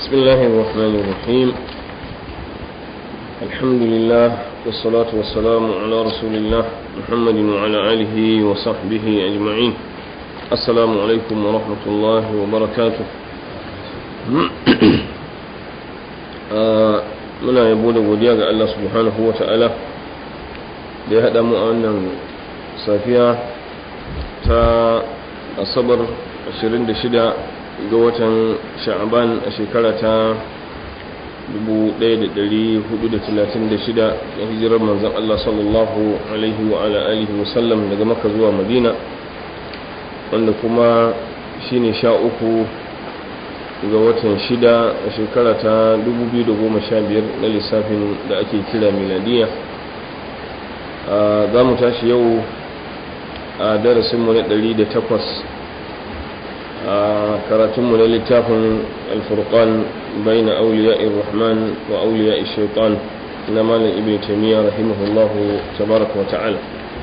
بسم الله الرحمن الرحيم الحمد لله والصلاة والسلام على رسول الله محمد وعلى آله وصحبه أجمعين السلام عليكم ورحمة الله وبركاته muna yabo da godiya ga Allah subhanahu wa ta'ala da ya haɗa mu a wannan safiya ta asabar 26 ga watan sha'aban a shekara ta 1436 na hijirar manzan Allah sallallahu alaihi wa ala alihi wasallam daga maka zuwa madina wanda kuma shine sha uku ga watan shida a shekara ta 2015 na lissafin da ake kira miladiya za mu tashi yau a darasinmu na 108 a karatunmu na littafin alfurkan bai na auliya rahman wa auliya shaitan na malin ibn taimiyya rahimahullahu tabaraka wa ta'ala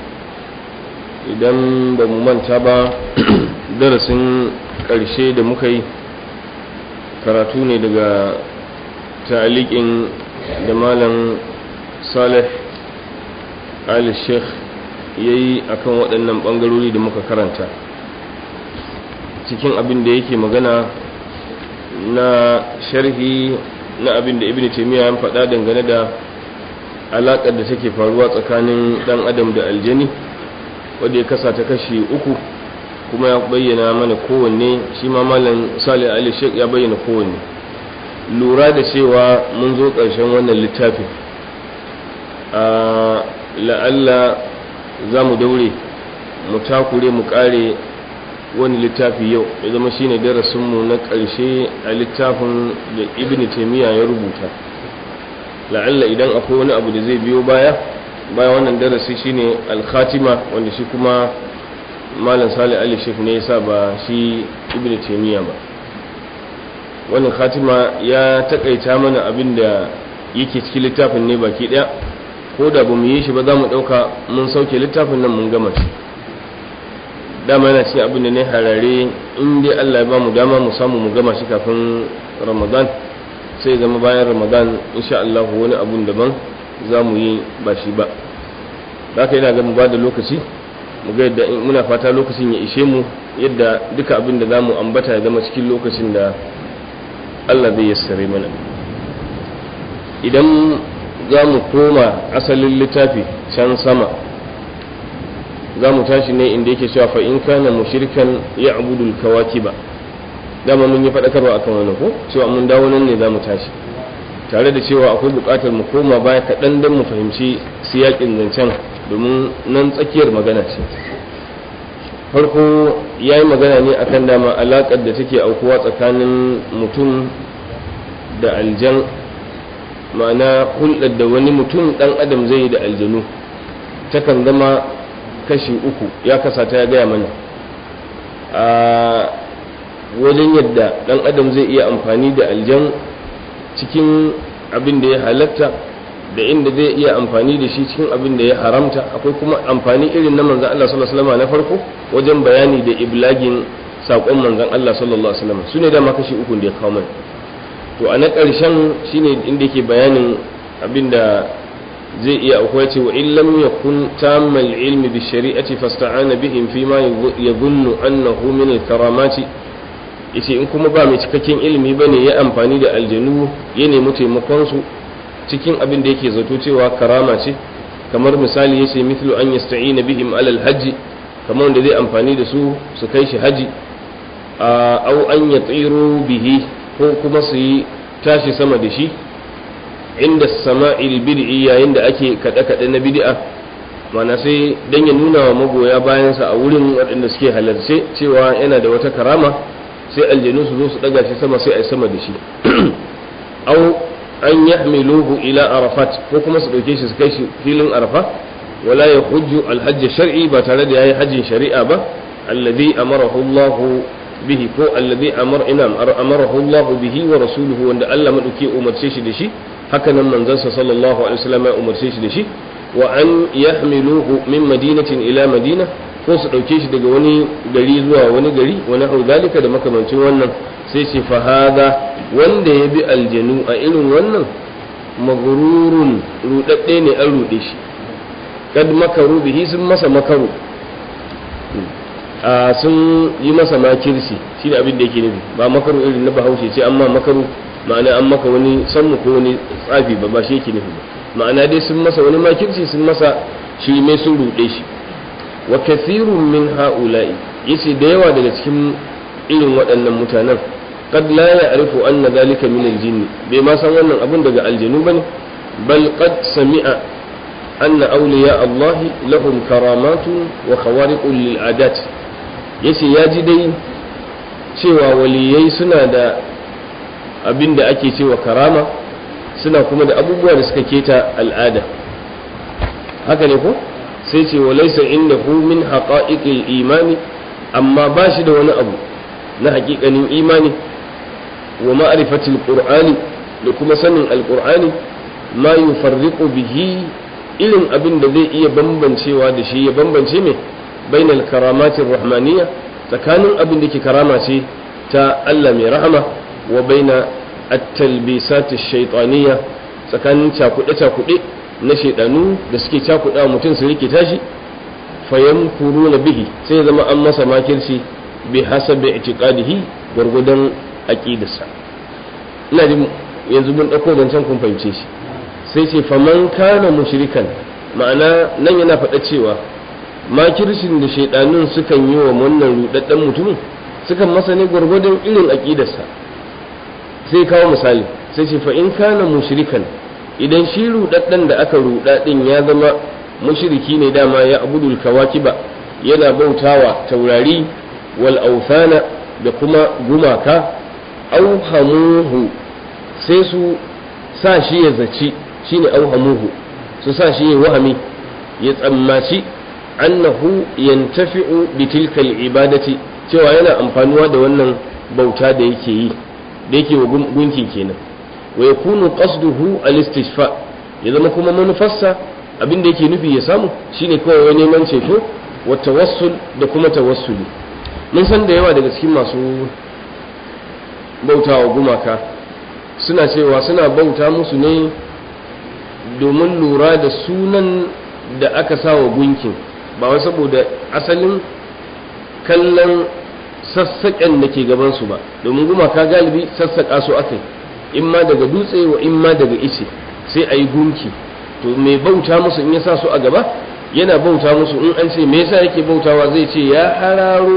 idan ba mu manta ba darasin ƙarshe da muka yi karatu ne daga ta'aliƙin da malam salih ali sheikh ya yi a kan waɗannan ɓangarori da muka karanta cikin abin da yake magana na sharhi na abin da ibn taimiyya ya faɗa dangane da alaƙar da take faruwa tsakanin ɗan adam da aljani wadda ya kasa ta kashi uku kuma ya bayyana mana kowanne shi ma malam salih ali sheik ya bayyana kowanne lura da cewa mun zo ƙarshen wannan littafin a la'alla za mu daure mu takure mu ƙare wani littafi yau ya zama shine darasinmu na ƙarshe a littafin da ibn taimiyya ya rubuta la'alla idan akwai wani abu da zai biyo baya baya wannan darasi shine al-khatima wanda shi kuma malam salih ali shek ne yasa ba shi ibn taymiya ba wannan khatima ya takaita mana abin da yake cikin littafin ne baki daya ko da ba mu yi shi ba za mu dauka mun sauke littafin nan mun gama shi dama yana cikin abin da ne harare in dai Allah ya ba mu dama mu samu mu gama shi kafin ramadan sai zama bayan ramadan insha Allah wani abun daban za mu yi ba shi ba da haka yana ga mu ba da lokaci mu ga yadda muna fata lokacin ya ishe mu yadda duka abin da za mu ambata ya zama cikin lokacin da Allah zai yassare mana idan za mu koma asalin littafi can sama za mu tashi ne inda yake cewa fa in kana mushrikan ya abudul kawakiba dama mun yi faɗakarwa akan wannan ko cewa mun dawo nan ne za mu tashi tare da cewa akwai buƙatar mu koma baya kaɗan don mu fahimci siyaƙin zancen domin nan tsakiyar magana ce farko ya yi magana ne akan dama alaƙar da take aukuwa tsakanin mutum da aljan ma'ana hulɗar da wani mutum ɗan adam zai yi da aljanu takan zama kashi uku ya kasata ya gaya mana a wajen yadda ɗan adam zai iya amfani da aljan cikin abin da ya halatta da inda zai iya amfani da shi cikin abin da ya haramta akwai kuma amfani irin na manzan Allah sallallahu alaihi wasallam na farko wajen bayani da iblagin sakon manzan Allah sallallahu alaihi wasallam sune da kashi uku da ya kawo mana to a na ƙarshen shine inda yake bayanin abin da zai iya akwai ce wa in lam yakun tammal ilmi bi shari'ati fasta'ana bihim fi ma yadhunnu annahu min al-karamati yace in kuma ba mai cikakken ilimi bane ya amfani da aljanu ya nemi taimakon su cikin abin da yake zato cewa karama ce kamar misali yace mithlu an yasta'ina bihim alal hajji kamar wanda zai amfani da su su kai shi haji au an yatiru bihi ko kuma su yi tashi sama da shi inda sama'il bid'i yayin da ake kada kada na bid'a mana sai dan ya nuna wa magoya bayansa a wurin waɗanda suke halarce cewa yana da wata karama sai aljanu su zo su daga shi sama sai a yi sama da shi au an yahmiluhu ila arafat ko kuma su dauke shi su kai shi filin arafa wala ya hujju alhajj shar'i ba tare da yayi hajjin shari'a ba alladhi amarahu Allah bihi ko alladhi amar ina amarahu Allah bihi wa rasuluhu wanda Allah madauki umarce shi da shi haka nan manzon sa sallallahu alaihi wasallam ya umarce shi da shi wa an yahmiluhu min madinatin ila madina ko su ɗauke shi daga wani gari zuwa wani gari wani hau zalika da makamancin wannan sai ce fahada wanda ya bi aljanu a irin wannan magururun rudadde ne an rude shi kad makaru bihi sun masa makaru a sun yi masa makirsi shi ne abin da yake nufi ba makaru irin na bahaushe ce amma makaru ma'ana an maka wani sanmu ko wani tsafi ba ba shi yake nufi ba ma'ana dai sun masa wani makirsi sun masa shi mai sun rude shi wa kathirun min ha'ula'i yace da yawa daga cikin irin waɗannan mutanen qad la ya'rifu anna dhalika min al-jinn bai ma san wannan abun daga aljinu bane bal qad sami'a anna awliya Allah lahum karamatun wa khawariqun lil adat yace ya ji dai cewa waliyai suna da abin da ake cewa karama suna kuma da abubuwa da suka keta al'ada haka ne ko sai ce walaisa inda hu min haƙa'iƙil imani amma ba shi da wani abu na haƙiƙanin imani wa ma'arifatil qur'ani da kuma sanin alƙur'ani ma yufarriqu bihi irin abin da zai iya bambancewa da shi ya bambance mai bainal karamatin rahmaniyya tsakanin abin da ke karama ce ta Allah mai rahama wa baina at-talbisat ash-shaytaniyya tsakanin cakuɗe-cakuɗe na shaidanu da suke cakuɗa mutum su rike tashi fayan kuru na bihi sai ya zama an masa makirci bi hasabi itiqadihi gwargwadon aqidarsa ina jin yanzu mun dauko zancen kun fahimce shi sai ce faman kana mushrikan ma'ana nan yana faɗa cewa makircin da shaidanun sukan yi wa wannan rudaddan mutumin sukan masa ne gwargwadon irin aqidarsa sai kawo misali sai ce fa in kana mushrikan idan shi rudaddan da aka ruda din ya zama mushriki ne dama ya abudul kawakiba yana bautawa taurari wal awthana da kuma gumaka auhamuhu sai su sa shi ya zaci shine auhamuhu su sa shi ya wahami ya tsammaci annahu yantafi'u bi tilkal ibadati cewa yana amfanuwa da wannan bauta da yake yi da yake wa gunki kenan wa yakunu qasduhu al-istishfa ya zama kuma manufarsa abin da yake nufi ya samu shine kawai wani neman ceto wa tawassul da kuma tawassuli mun san da yawa daga cikin masu bautawa gumaka suna cewa suna bauta musu ne domin lura da sunan da aka sa wa gunkin ba wai saboda asalin kallon sassaƙen da ke gabansu ba domin gumaka galibi sassaƙa su aka yi in ma daga dutse wa in ma daga ice sai a yi gunki to mai bauta musu in ya sa su a gaba yana bauta musu in an ce me yasa yake bautawa zai ce ya hararo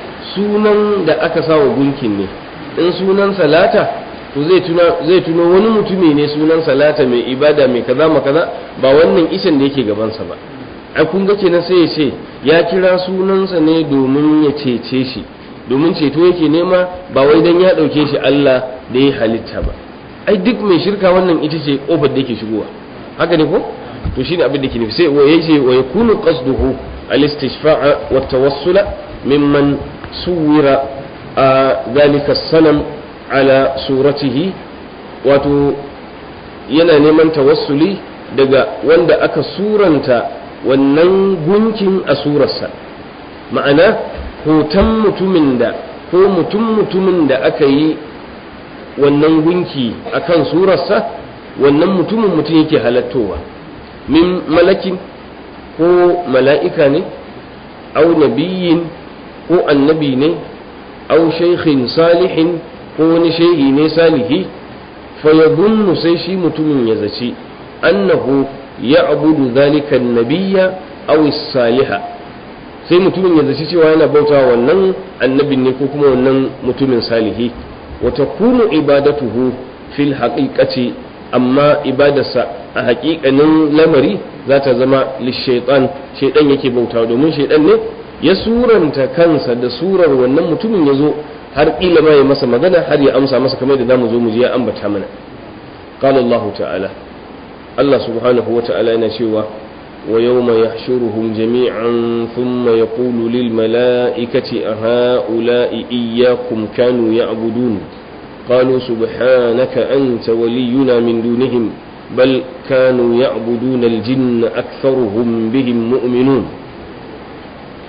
sunan da aka sa wa gunkin ne in sunan salata to zai tuna zai tuno wani mutumi ne sunan salata mai ibada mai kaza ma kaza ba wannan icen da yake gabansa ba ai kun ga kenan sai ya ce ya kira sunansa ne domin ya cece shi domin ceto yake nema ba wai dan ya dauke shi Allah da ya halitta ba ai duk mai shirka wannan ita ce kofar da yake shigowa haka ne ko to shine abin da ke nufi sai wa yace wa yakunu qasduhu al-istishfa'a wa tawassula mimman suwira a zalika sanam ala suratihi wato yana neman tawassuli daga wanda aka suranta wannan gunkin a surarsa ma'ana hoton mutumin da ko mutum mutumin da aka yi wannan gunki akan surarsa wannan mutumin mutum yake halattowa min malakin ko mala'ika ne au nabiyin ko annabi ne au shaikhin salihin ko wani shaihi ne salihi fayadunnu sai shi mutumin ya zaci annahu ya abudu zalika nabiyya aw saliha sai mutumin ya zaci cewa yana bauta wannan annabin ne ko kuma wannan mutumin salihi wa takunu ibadatuhu fil haqiqati amma ibadarsa a haƙiƙanin lamari za ta zama lishaitan shaitan yake bauta domin shaitan ne ya suranta kansa da surar wannan mutumin ya zo har ƙila ma ya masa magana har ya amsa masa kamar da za mu zo mu ji ya ambata mana qala Allah ta'ala Allah subhanahu wa ta'ala yana cewa wa yawma yahshuruhum jami'an thumma yaqulu lil mala'ikati a ha'ula'i iyyakum kanu ya'budun قالوا سبحانك أنت ولينا من دونهم بل كانوا يعبدون الجن أكثرهم بهم مؤمنون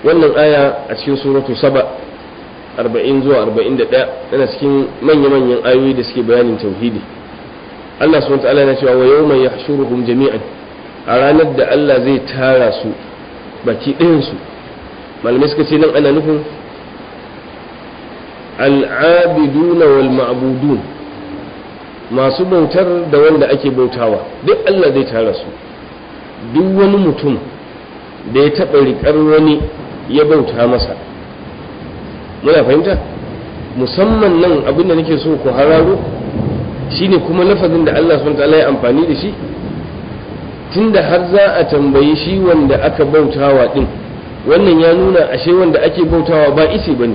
wannan aya a cikin suratu saba 40 zuwa 41 tana cikin manya-manyan ayoyi da suke bayanin tauhidi Allah subhanahu wa ta'ala yana cewa wa yawma yahshuruhum jami'an a ranar da Allah zai tara su baki ɗayan su malamai suka ce nan ana nufin al'abiduna wal ma'budun masu bautar da wanda ake bautawa duk Allah zai tara su duk wani mutum da ya taɓa riƙar wani ya bauta masa muna fahimta musamman nan abin da nake so ku hararo shine kuma lafazin da Allah subhanahu ta'ala ya amfani da shi tunda har za a tambayi shi wanda aka bautawa din wannan ya nuna ashe wanda ake bautawa ba isi bane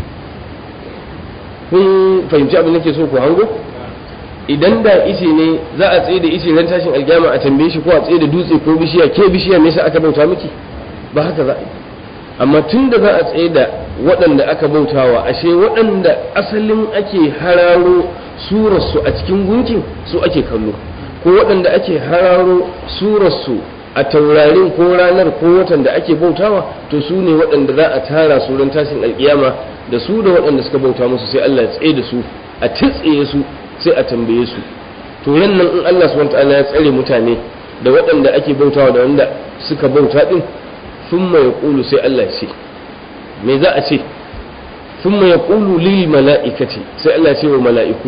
kun fahimci abin da nake so ku hango idan da ice ne za a tsaye da ice ran tashin alkiyama a tambaye shi ko a tsaye da dutse ko bishiya ke bishiya me yasa aka bauta miki ba haka za a yi amma tun da za a tsaye da waɗanda aka bautawa ashe waɗanda asalin ake hararo surarsu a cikin gunkin su ake kallo ko waɗanda ake hararo surarsu a taurarin ko ranar ko watan da ake bautawa to su ne waɗanda za a tara su ran tashin alkiyama da su da waɗanda suka bauta musu sai Allah ya tsaye da su a titsaye su sai a tambaye su to nan in Allah subhanahu wataala ya tsare mutane da waɗanda ake bautawa da wanda suka bauta din thumma yaqulu sai Allah ya ce me za a ce thumma yaqulu lil mala'ikati sai Allah ya ce wa mala'iku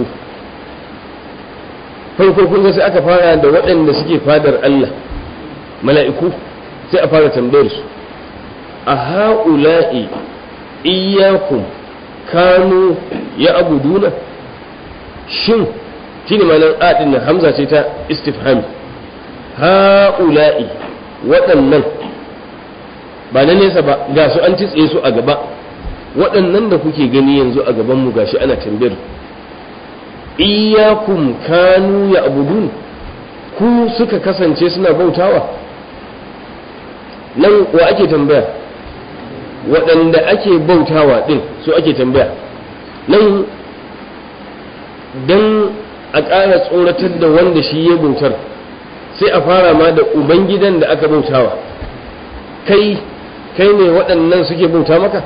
farko kun ga sai aka fara da waɗanda suke fadar Allah mala'iku sai a fara tambayar su a ha'ula'i iyyakum kanu ya abuduna shin shine malan adin nan hamza ce ta istifhami ha'ula'i waɗannan ba na nesa ba ga su an titse su a gaba waɗannan da kuke gani yanzu a gaban mu gashi ana tambayar iyakum kanu ya abudun ku suka kasance suna bautawa nan wa ake tambaya waɗanda ake bautawa ɗin su ake tambaya nan don a ƙara tsoratar da wanda shi ya bautar sai a fara ma da ubangidan da aka bautawa kai kai ne waɗannan suke bauta maka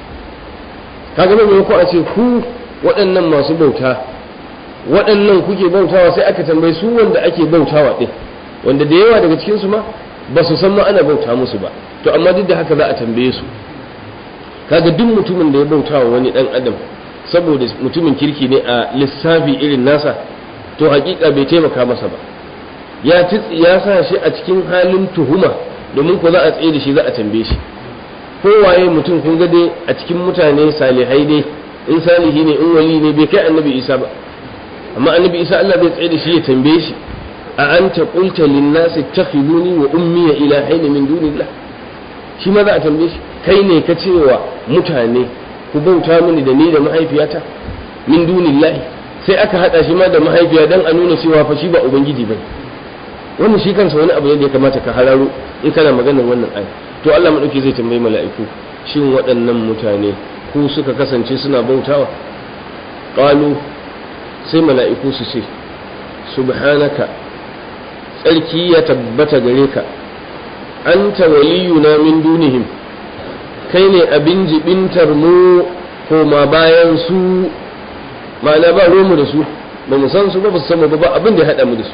kaga mai ko a ce ku waɗannan masu bauta waɗannan kuke bautawa sai aka tambayi su wanda ake bautawa ɗin wanda da yawa daga cikinsu ma ba su san ma ana bauta musu ba to amma duk da haka za a tambaye su kaga duk mutumin da ya bautawa wani ɗan adam saboda mutumin kirki ne a lissafi irin nasa to hakika bai taimaka masa ba ya ya sa shi a cikin halin tuhuma domin ko za a tsaye da shi za a tambaye shi kowaye mutum kun ga dai a cikin mutane salihai dai in salihi ne in wali ne bai kai annabi isa ba amma annabi isa Allah bai tsaye da shi ya tambaye shi a anta qulta lin nas ittakhiduni wa ummi ilahaini min dunillah shi ma za a tambaye shi kai ne ka cewa mutane ku bauta mini da ni da mahaifiyata min dunillahi sai aka hada shi ma da mahaifiya dan a nuna cewa fa shi ba ubangiji bane wannan shi kansa wani abu ne da ya kamata ka hararo in kana maganar wannan aya to Allah madauki zai tambayi mala'iku shin waɗannan mutane ku suka kasance suna bautawa qalu sai mala'iku su ce subhanaka tsarki ya tabbata gare ka anta waliyuna min dunihim kai ne abin jibintar mu koma bayan su ma'ana ba mu da su ba mu san su ba ba su san ba ba abin da ya haɗa mu da su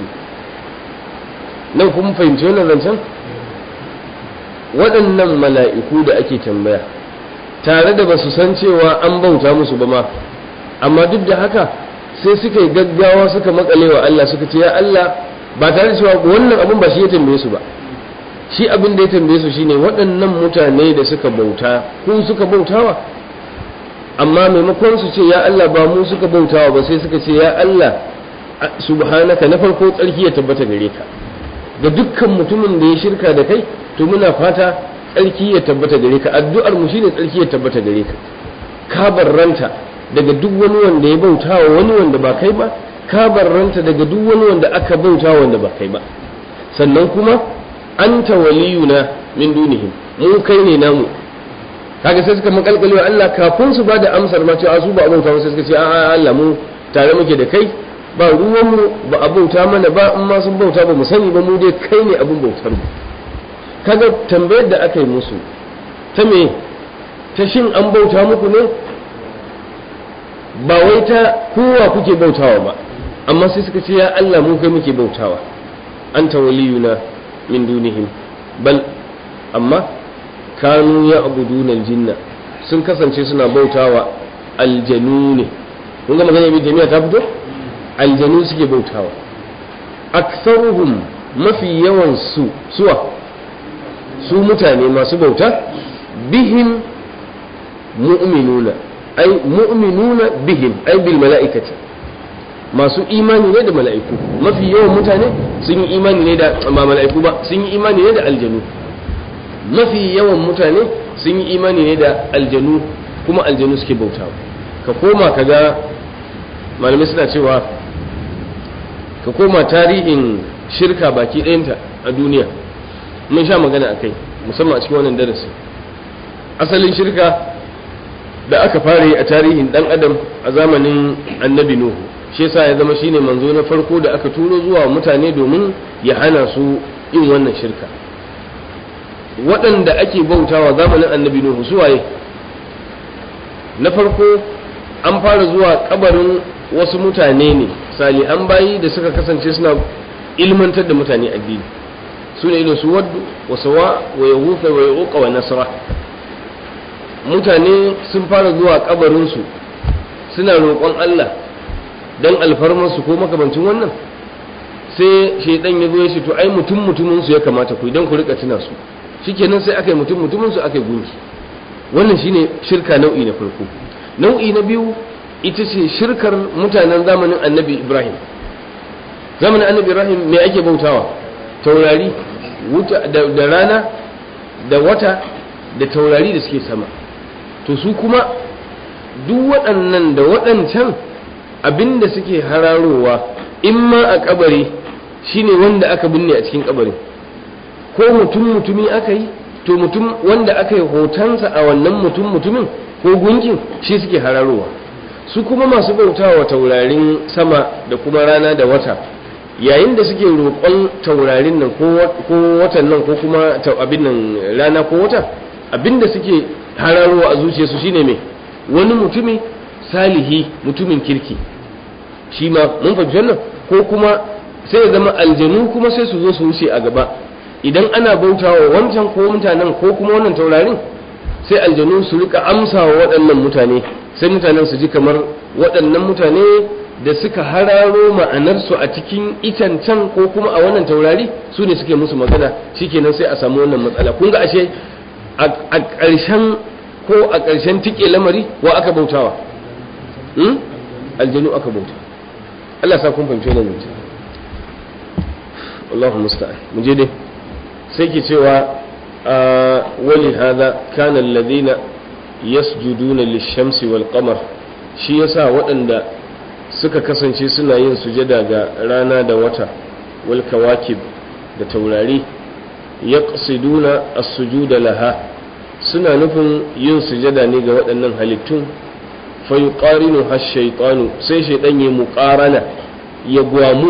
nan kuma fahimci wannan zancen waɗannan mala'iku da ake tambaya tare da ba su san cewa an bauta musu ba ma amma duk da haka sai suka yi gaggawa suka makale wa Allah suka ce ya Allah ba tare da cewa wannan abin ba shi ya tambaye su ba shi abin da ya tambaye su shine waɗannan mutane da suka bauta ko suka bautawa amma maimakon su ce ya Allah ba mu suka bautawa ba sai suka ce ya Allah subhanaka na farko tsarki ya tabbata gare ka ga dukkan mutumin da ya shirka da kai to muna fata tsarki ya tabbata gare ka addu'ar mu shine tsarki ya tabbata gare ka ka barranta daga duk wani wanda ya bautawa wani wanda ba kai ba ka barranta daga duk wani wanda aka bautawa wanda ba kai ba sannan kuma anta waliyuna min dunihim mu kai ne namu kaga sai suka makalkalewa Allah kafin su bada amsar ma cewa su ba abauta sai suka ce a Allah mu tare muke da kai ba ruwan mu ba abauta mana ba in ma sun bauta ba mu sani ba mu dai kai ne abin bautar mu kaga tambayar da aka yi musu ta me ta shin an bauta muku ne ba wai ta kowa kuke bautawa ba amma sai suka ce ya Allah mu kai muke bautawa anta waliyuna min dunihim bal amma kanu ya abuduna aljinna sun kasance suna bautawa aljanu ne kun ga magana ibn jami'a ta fito aljanu suke bautawa aktsaruhum mafi yawan su suwa su mutane masu bauta bihim mu'minuna ai mu'minuna bihim ai bil mala'ikati masu imani ne da mala'iku mafi yawan mutane sun yi imani ne da ba mala'iku ba sun yi imani ne da aljanu mafi yawan mutane sun yi imani ne da aljanu kuma aljanu suke bautawa ka koma ka ga malamai suna cewa ka koma tarihin shirka baki ɗayanta a duniya mun sha magana a kai musamman a cikin wannan darasi asalin shirka da aka fara yi a tarihin ɗan adam a zamanin annabi nuhu shi yasa ya zama shine manzo na farko da aka turo zuwa mutane domin ya hana su yin wannan shirka waɗanda ake bautawa zamanin annabi nuhu suwaye na farko an fara zuwa kabarin wasu mutane ne salihan bayi da suka kasance suna ilmantar da mutane addini su ne irin su waddu wa sawa wa yahufa wa yuqa wa nasra mutane sun fara zuwa kabarinsu suna roƙon Allah don alfarmarsu ko makamancin wannan sai shaidan ya zo ya ce to ai mutum mutumin su ya kamata ku idan ku rika tuna su shikenan sai aka yi mutum mutumin su aka yi gunki wannan shine shirka nau'i na farko nau'i na biyu ita ce shirkar mutanen zamanin annabi ibrahim zamanin annabi ibrahim me ake bautawa taurari da rana da wata da taurari da suke sama to su kuma duk waɗannan da waɗancan abinda suke hararowa in ma a kabari shine wanda aka binne a cikin kabarin ko mutum mutumi aka yi to mutum wanda aka yi hotonsa a wannan mutum mutumin ko gunkin shi suke hararowa su kuma masu bautawa taurarin sama da kuma rana da wata yayin da suke roƙon taurarin nan ko watan nan ko kuma abin nan rana ko wata abin da suke hararowa a zuciyarsu shine mai wani mutumi salihi mutumin kirki shi ma mun fahimci wannan ko kuma sai ya zama aljanu kuma sai su zo su wuce a gaba idan ana bautawa wancan ko mutanen ko kuma wannan taurarin sai aljanu su rika amsa wa waɗannan mutane sai mutanen su ji kamar waɗannan mutane da suka hararo ma'anarsu a cikin itancan ko kuma a wannan taurari su ne suke musu magana shikenan sai a samu wannan matsala kun ga ashe a ƙarshen ko a ƙarshen tike lamari wa aka bautawa aljanu aka bauta Allah sa kun fahimci wannan mutum Allahu musta'an mu je dai sai ke cewa wali hada kana alladhina yasjuduna lish-shamsi wal qamar shi yasa waɗanda suka kasance suna yin sujada ga rana da wata wal kawakib da taurari yaqsiduna as-sujuda laha suna nufin yin sujada ne ga waɗannan halittun fa yuqarinu hash-shaytanu sai shaytan ya muqarana ya gwamu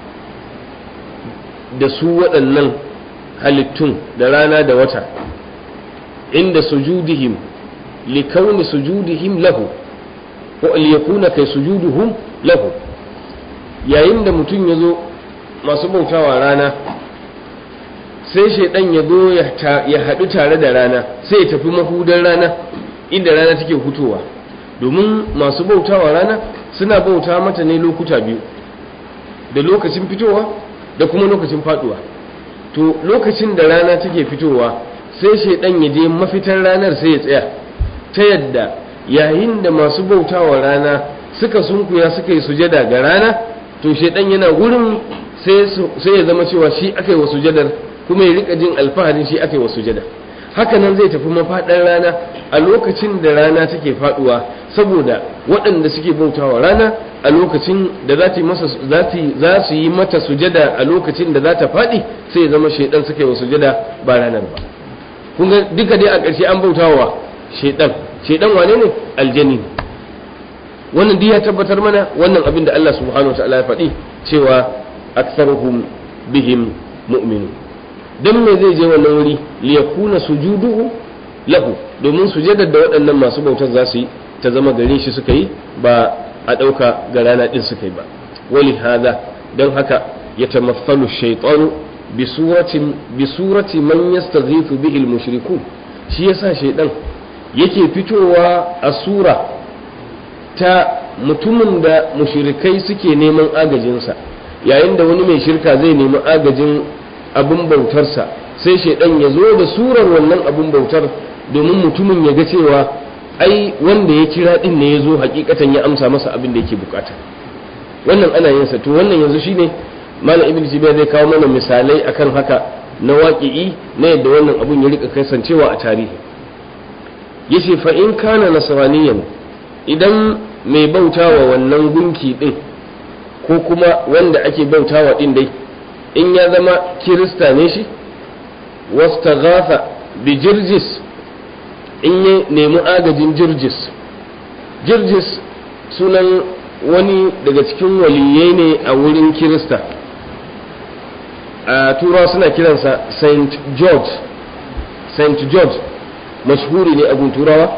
da su waɗannan halittun da rana da wata inda sujudihim likauni sujudihim lahu ko liyakuna kai sujuduhum lahu yayin da mutum ya zo masu bautawa rana sai shaidan ya zo ya haɗu tare da rana sai ya tafi mahudan rana inda rana take hutowa domin masu bautawa rana suna bauta mata ne lokuta biyu da lokacin fitowa da kuma lokacin faduwa to lokacin da rana take fitowa sai shaidan ya je mafitar ranar sai ya tsaya ta yadda yayin da masu bautawa rana suka sunkuya suka yi sujada ga rana to shaidan yana wurin sai ya zama cewa shi aka yi wa sujadar kuma ya rika jin alfaharin shi aka yi wa sujada haka nan zai tafi mafaɗar rana a lokacin da rana take faduwa saboda waɗanda suke bautawa rana a lokacin da za su yi mata sujada a lokacin da za ta faɗi sai ya zama shaidan suka yi wa sujada ba ranar ba kun ga duka dai a ƙarshe an bautawa shaidan shaidan wane ne aljani wannan duk ya tabbatar mana wannan abin da Allah subhanahu wa ta'ala ya faɗi cewa aktsaruhum bihim mu'minun dan me zai je wannan wuri liyakuna sujuduhu lahu domin sujadar da waɗannan masu bautar za su yi ta zama gare shi suka yi ba a ɗauka ga rana ɗin suka yi ba wali hada don haka ya tamathalu shaitanu bi suratin bi surati man yastaghiithu bihi al-mushrikun shi yasa shaidan yake fitowa a sura ta mutumin da mushrikai suke neman agajinsa yayin da wani mai shirka zai nemi agajin abin bautarsa sai shaidan ya zo da surar wannan abin bautar domin mutumin ya ga cewa ai wanda ya kira din ne ya zo hakikatan ya amsa masa abin da yake bukata wannan ana yin sa to wannan yanzu shine malam ibn jibiya zai kawo mana misalai akan haka na waƙi'i na yadda wannan abun ya rika kasancewa a tarihi yace fa in kana nasraniyan idan mai bautawa wannan gunki din ko kuma wanda ake bautawa din dai in ya zama kirista ne shi wastaghatha bi jirjis in ya nemi agajin jirjis jirjis sunan wani daga cikin waliyai ne a wurin kirista a turawa suna kiransa saint george saint george mashhuri ne abun turawa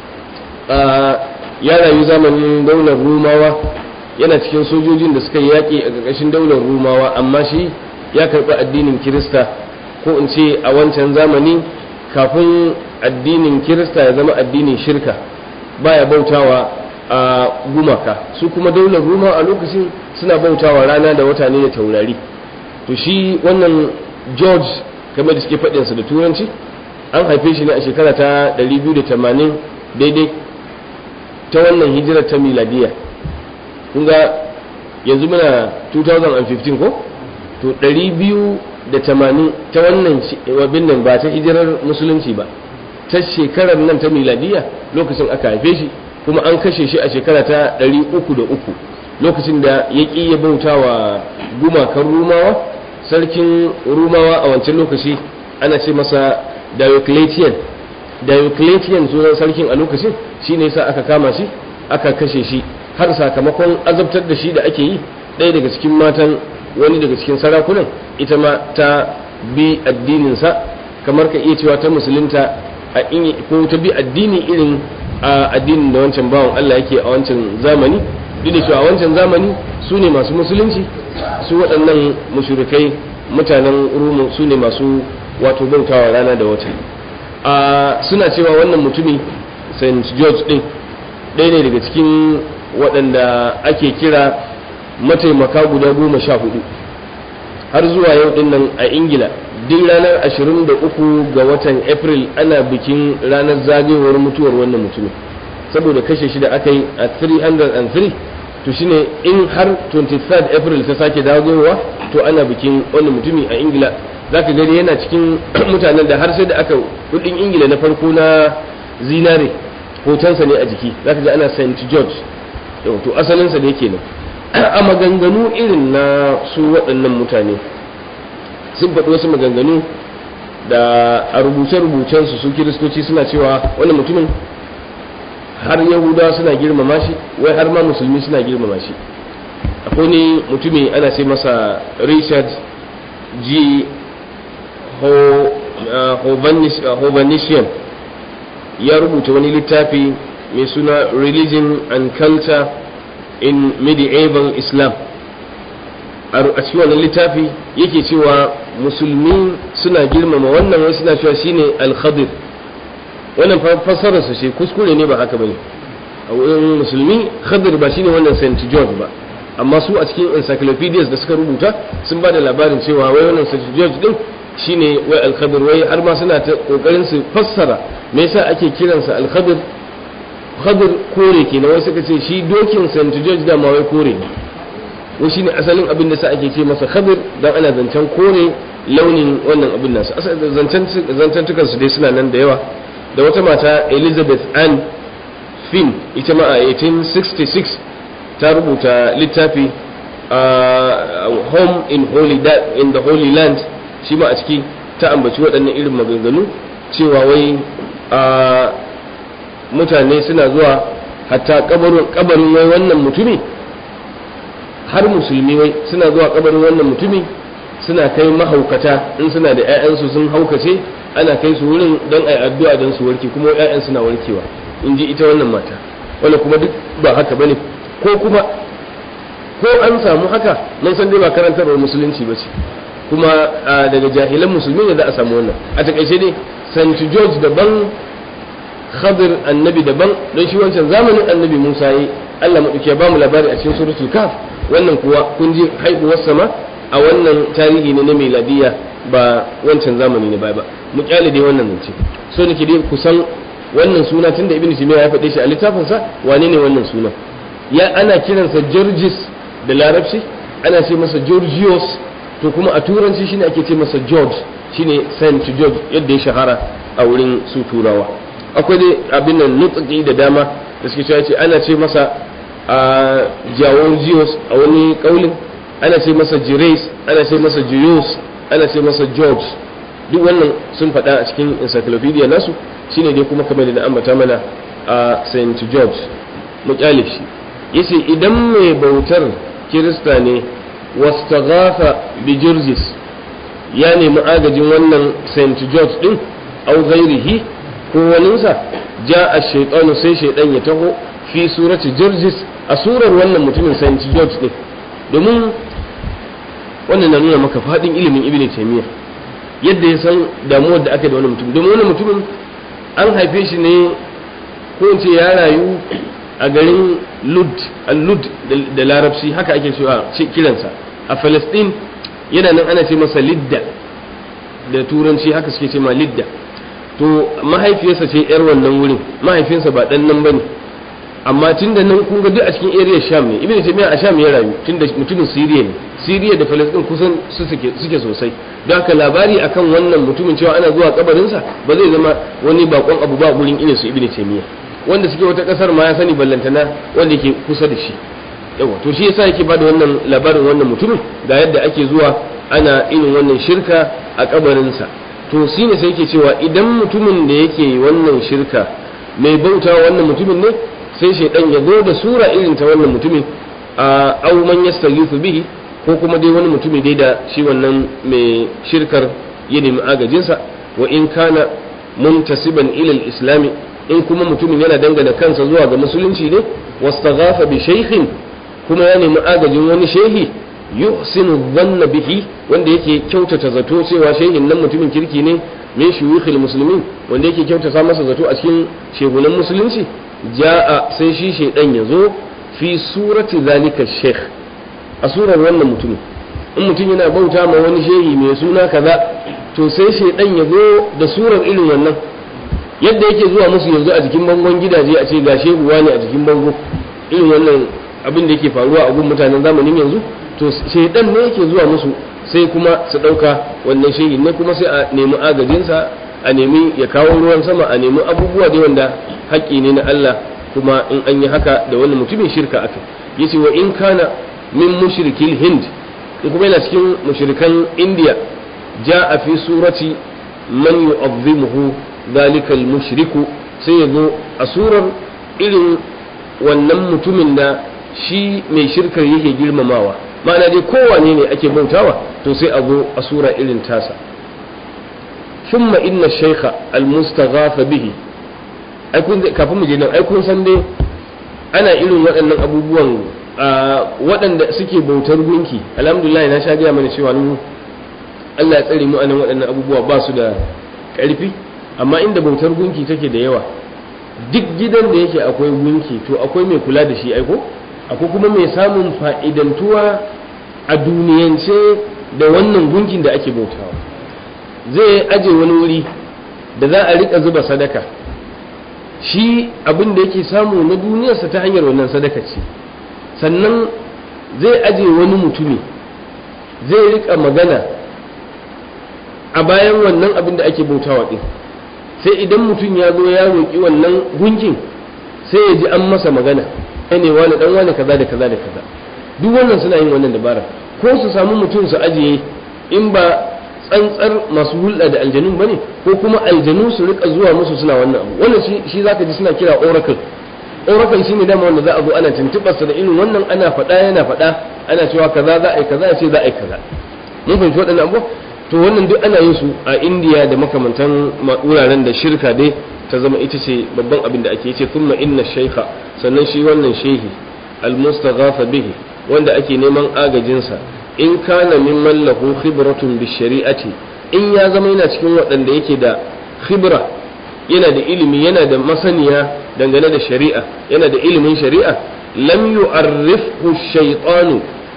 ya rayu zamanin daular rumawa yana cikin sojojin da suka yi yaƙi a ƙarƙashin daular rumawa amma shi ya karɓi addinin kirista ko in ce a wancan zamani kafin addinin kirista ya zama addinin shirka baya bautawa a gumaka su kuma daular ruma a lokacin suna bautawa rana da wata ne da taurari to shi wannan george kamar da suke faɗinsa da turanci an haife shi ne a shekara ta 280 daidai ta wannan hijirar ta miladiya kun ga yanzu muna 2015 ko to 280 ta wannan wabin nan ba ta hijirar musulunci ba ta shekarar nan ta miladiya lokacin aka haife shi kuma an kashe shi a shekara ta 303 lokacin da ya ƙi ya bauta wa gumakan rumawa sarkin rumawa a wancan lokaci ana ce masa diocletian diocletian sunan sarkin a lokacin shi ne sa aka kama shi aka kashe shi har sakamakon azabtar da shi da ake yi ɗaya daga cikin matan wani daga cikin sarakunan ita ma ta bi addininsa kamar ka iya cewa ta musulunta a ko ta bi addini irin a addinin da wancan bawan Allah yake a wancan zamani duk da cewa a wancan zamani su ne masu musulunci su waɗannan mushrikai mutanen rumu su ne masu wato bautawa rana da wata a suna cewa wannan mutumi st george din ɗaya ne daga cikin waɗanda ake kira mataimaka guda goma sha hudu har zuwa yau din nan a ingila duk ranar 23 ga watan april ana bikin ranar zagayowar mutuwar wannan mutumin saboda kashe shi da aka yi a 303 to shine in har 23 april ta sake zagayowa to ana bikin wannan mutumi a ingila za ka gani yana cikin mutanen da har sai da aka kudin ingila na farko na zinare hotonsa ne a jiki za ka ga ana st george to asalinsa da yake nan a maganganu irin na su waɗannan mutane sun faɗi wasu maganganu da a rubuce-rubucensu su kiristoci suna cewa wannan mutumin har yahudawa suna girmama shi wai har ma musulmi suna girmama shi akwai ne mutumi ana ce masa richard g hovanisian ya rubuta wani littafi mai suna religion and culture in medieval islam a cikin wannan littafi yake cewa musulmi suna girmama wannan wai suna cewa shine al-khadir wannan fassararsa ce kuskure ne ba haka bane a wurin musulmi khadir ba shine wannan st george ba amma su a cikin encyclopedias da suka rubuta sun ba da labarin cewa wai wannan st george din shine wai al-khadir wai har ma suna ta kokarin su fassara me yasa ake kiransa al-khadir khadir kore kenan wai suka ce shi dokin st george da ma wai kore ne wai shine asalin abin da sa ake ce masa khadir dan ana zancen kore launin wannan abin nasu zancen zantantukan su dai suna nan da yawa da wata mata elizabeth ann finn ita ma a 1866 ta rubuta littafi a home in, holy in the holy land shi ma a ciki ta ambaci waɗannan irin maganganu cewa wai a mutane suna zuwa hatta kabarin wai wannan mutumi har musulmi wai suna zuwa kabarin wannan mutumi suna kai mahaukata in suna da 'ya'yansu sun haukace ana kai su wurin don a yi addu'a don su warke kuma 'ya'yan suna warkewa in ji ita wannan mata wanda kuma duk ba haka bane ko kuma ko an samu haka mun san dai ba karantarwar musulunci ba ce kuma daga jahilan musulmi ne za a samu wannan a takaice dai st george daban khadir annabi daban don shi wancan zamanin annabi musa yi allah maɗauki ya ba mu labari a cikin suratul kaf wannan kuwa kun ji haihuwar sama a wannan tarihi ne na miladiya ba wancan zamani ne ba ba mu kyale dai wannan zance so nake dai kusan wannan suna tunda ibnu timiya ya faɗe shi a littafinsa wane ne wannan suna ya ana kiransa georges da larabci ana ce masa georgios to kuma a turanci shine ake ce masa george shine saint george yadda ya shahara a wurin su turawa akwai dai abin nan nutsuki da dama da suke cewa ce ana ce masa a georgios a wani kaulin ana ce masa gires ana ce masa gios ana ce masa george duk wannan sun faɗa a cikin encyclopedia nasu shine dai kuma kamar da ambata mana a saint george mu kyale shi yace idan mai bautar kirista ne wastaghafa bi jirgis ya nemi agajin wannan st george din au ghairihi ko waninsa ja a shaitanu sai shaidan ya taho fi surati jirgis a surar wannan mutumin st george din domin wannan na nuna maka fadin ilimin ibn taymiyyah yadda ya san damuwar da aka da wani mutum domin wani mutumin an haife shi ne ko in ce ya rayu a garin lud al-lud da larabci haka ake cewa kiransa a Falastin yana nan ana ce masa lidda da turanci haka suke ce ma lidda to mahaifiyarsa ce yar wannan wurin mahaifinsa ba dan nan bane amma tun da nan kun ga duk a cikin area sham ne ibn taymiya a sham ya rayu tun da mutumin siriya ne siriya da falastin kusan su suke suke sosai don haka labari akan wannan mutumin cewa ana zuwa kabarinsa ba zai zama wani bakon abu ba gurin irin su ibn taymiya wanda suke wata kasar ma ya sani ballantana wanda yake kusa da shi yawa to shi yasa yake bada wannan labarin wannan mutumin ga yadda ake zuwa ana irin wannan shirka a kabarinsa to shine sai yake cewa idan mutumin da yake wannan shirka mai bauta wannan mutumin ne sai shaidan ya zo da sura irin ta wannan mutumin a au man yastaghithu bihi ko kuma dai wani mutumi dai da shi wannan mai shirkar ya nemi agajinsa wa in kana muntasiban ila islami in kuma mutumin yana dangana kansa zuwa ga musulunci ne wastaghafa bi shaykhin kuma ya nemi agajin wani shehi yuhsinu dhanna bihi wanda yake kyautata zato cewa shehin nan mutumin kirki ne min shuyukhil muslimin wanda yake kyautata masa zato a cikin shegunan musulunci ja'a sai shi shaidan ya zo fi surati zalika sheikh a surar wannan mutumin in mutum yana bauta ma wani shehi mai suna kaza to sai shaidan ya zo da surar irin wannan yadda yake zuwa musu yanzu a jikin bangon gidaje a ce ga shehu wani a jikin bango irin wannan abin da yake faruwa a gun mutanen zamanin yanzu to shaidan ne yake zuwa musu sai kuma su ɗauka wannan shehi ne kuma sai a nemi agajinsa a nemi ya kawo ruwan sama a nemi abubuwa da wanda haƙƙi ne na Allah kuma in an yi haka da wannan mutumin shirka aka yace wa in kana min mushrikil hind in kuma yana cikin mushrikan indiya a fi surati man yu'azzimuhu dhalika mushriku sai ya zo a surar irin wannan mutumin da shi mai shirkar yake girmamawa ma'ana dai kowane ne ake bautawa to sai a zo a sura irin tasa ثم إن الشيخ المستغاث به ai kun kafin mu je nan ai kun san dai ana irin waɗannan abubuwan waɗanda suke bautar gunki alhamdulillah na sha gaya mana cewa mu Allah ya tsare mu anan waɗannan abubuwa ba su da ƙarfi amma inda bautar gunki take da yawa duk gidan da yake akwai gunki to akwai mai kula da shi aiko akwai kuma mai samun fa'idantuwa a duniyance da wannan gunkin da ake bautawa zai aje wani wuri da za a rika zuba sadaka shi abin da yake samu na duniyarsa ta hanyar wannan sadaka ce sannan zai aje wani mutumi zai rika magana a bayan wannan abin da ake bautawa din sai idan mutum ya zo ya roƙi wannan gunkin sai ya ji an masa magana kai ne wani dan wani kaza da kaza da kaza duk wannan suna yin wannan dabara ko su samu mutum su ajiye in ba tsantsar masu hulɗa da aljanun bane ko kuma aljanu su rika zuwa musu suna wannan abu wannan shi shi zaka ji suna kira oracle oracle shine dama wanda za a zo ana tuntubar sa da irin wannan ana faɗa yana faɗa ana cewa kaza za a yi kaza sai za a yi kaza mun fahimci waɗannan abu to to wannan duk ana yin su a indiya da makamantan wuraren da shirka dai ta zama ita ce babban abin da ake ce thumma inna shaykha sannan shi wannan shehi almustaghafa bihi wanda ake neman agajinsa in kana mimman lahu khibratun bi shari'ati in ya zama yana cikin waɗanda yake da khibra yana da ilimi yana da masaniya dangane da shari'a yana da ilimin shari'a lam yu'arrifhu shaytanu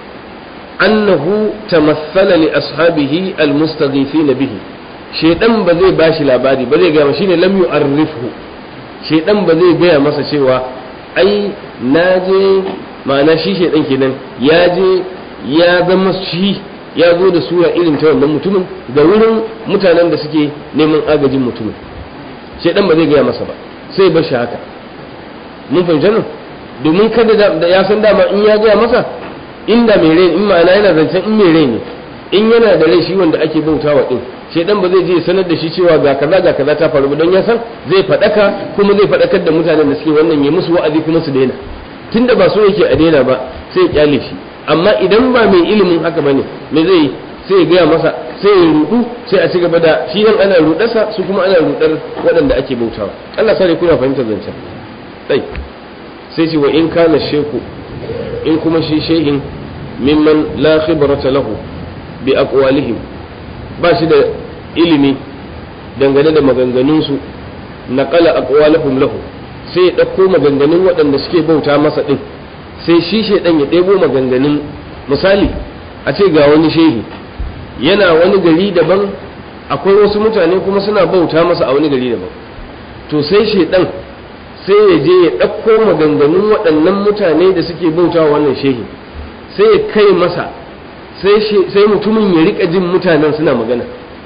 annahu tamassala li ashabihi almustaghifina bihi shaydan ba zai bashi labari ba zai gaya shine lam yu'arrifhu shaydan ba zai gaya masa cewa ai na je ma'ana shi shaydan kenan ya je ya zama shi ya zo da sura irin ta wannan mutumin da wurin mutanen da suke neman agajin mutumin shaydan ba zai gaya masa ba sai bar shi haka mun fahimci nan domin kada da ya san dama in ya gaya masa inda mai rai in ma'ana yana zancen in mai rai ne in yana da rai shi wanda ake bautawa din shedan ba zai je sanar da shi cewa ga kaza ga kaza ta faru ba don ya san zai fadaka kuma zai fadakar da mutanen da suke wannan ya musu wa'azi kuma su daina tunda ba so yake a daina ba sai ya kyale shi amma idan ba mai ilimin haka bane me zai yi sai ya gaya masa sai ya rudu sai a ci gaba da shi yan ana rudarsa su kuma ana rudar waɗanda ake bautawa Allah sai kuna fahimtar zancen dai sai ce wa in kana sheku in kuma shi shehin mimman la khibrata lahu bi aqwalihim ba shi da ilimi dangane da maganganunsu naqala aqwalahum lahu sai ya ɗauko maganganun waɗanda suke bauta masa ɗin sai shi shaidan ya ɗebo maganganun misali a ce ga wani shehi yana wani gari daban akwai wasu mutane kuma suna bauta masa a wani gari daban to sai shaidan sai ya je ya ɗauko maganganun waɗannan mutane da suke bauta wa wannan shehi sai ya kai masa sai mutumin ya rika jin mutanen suna magana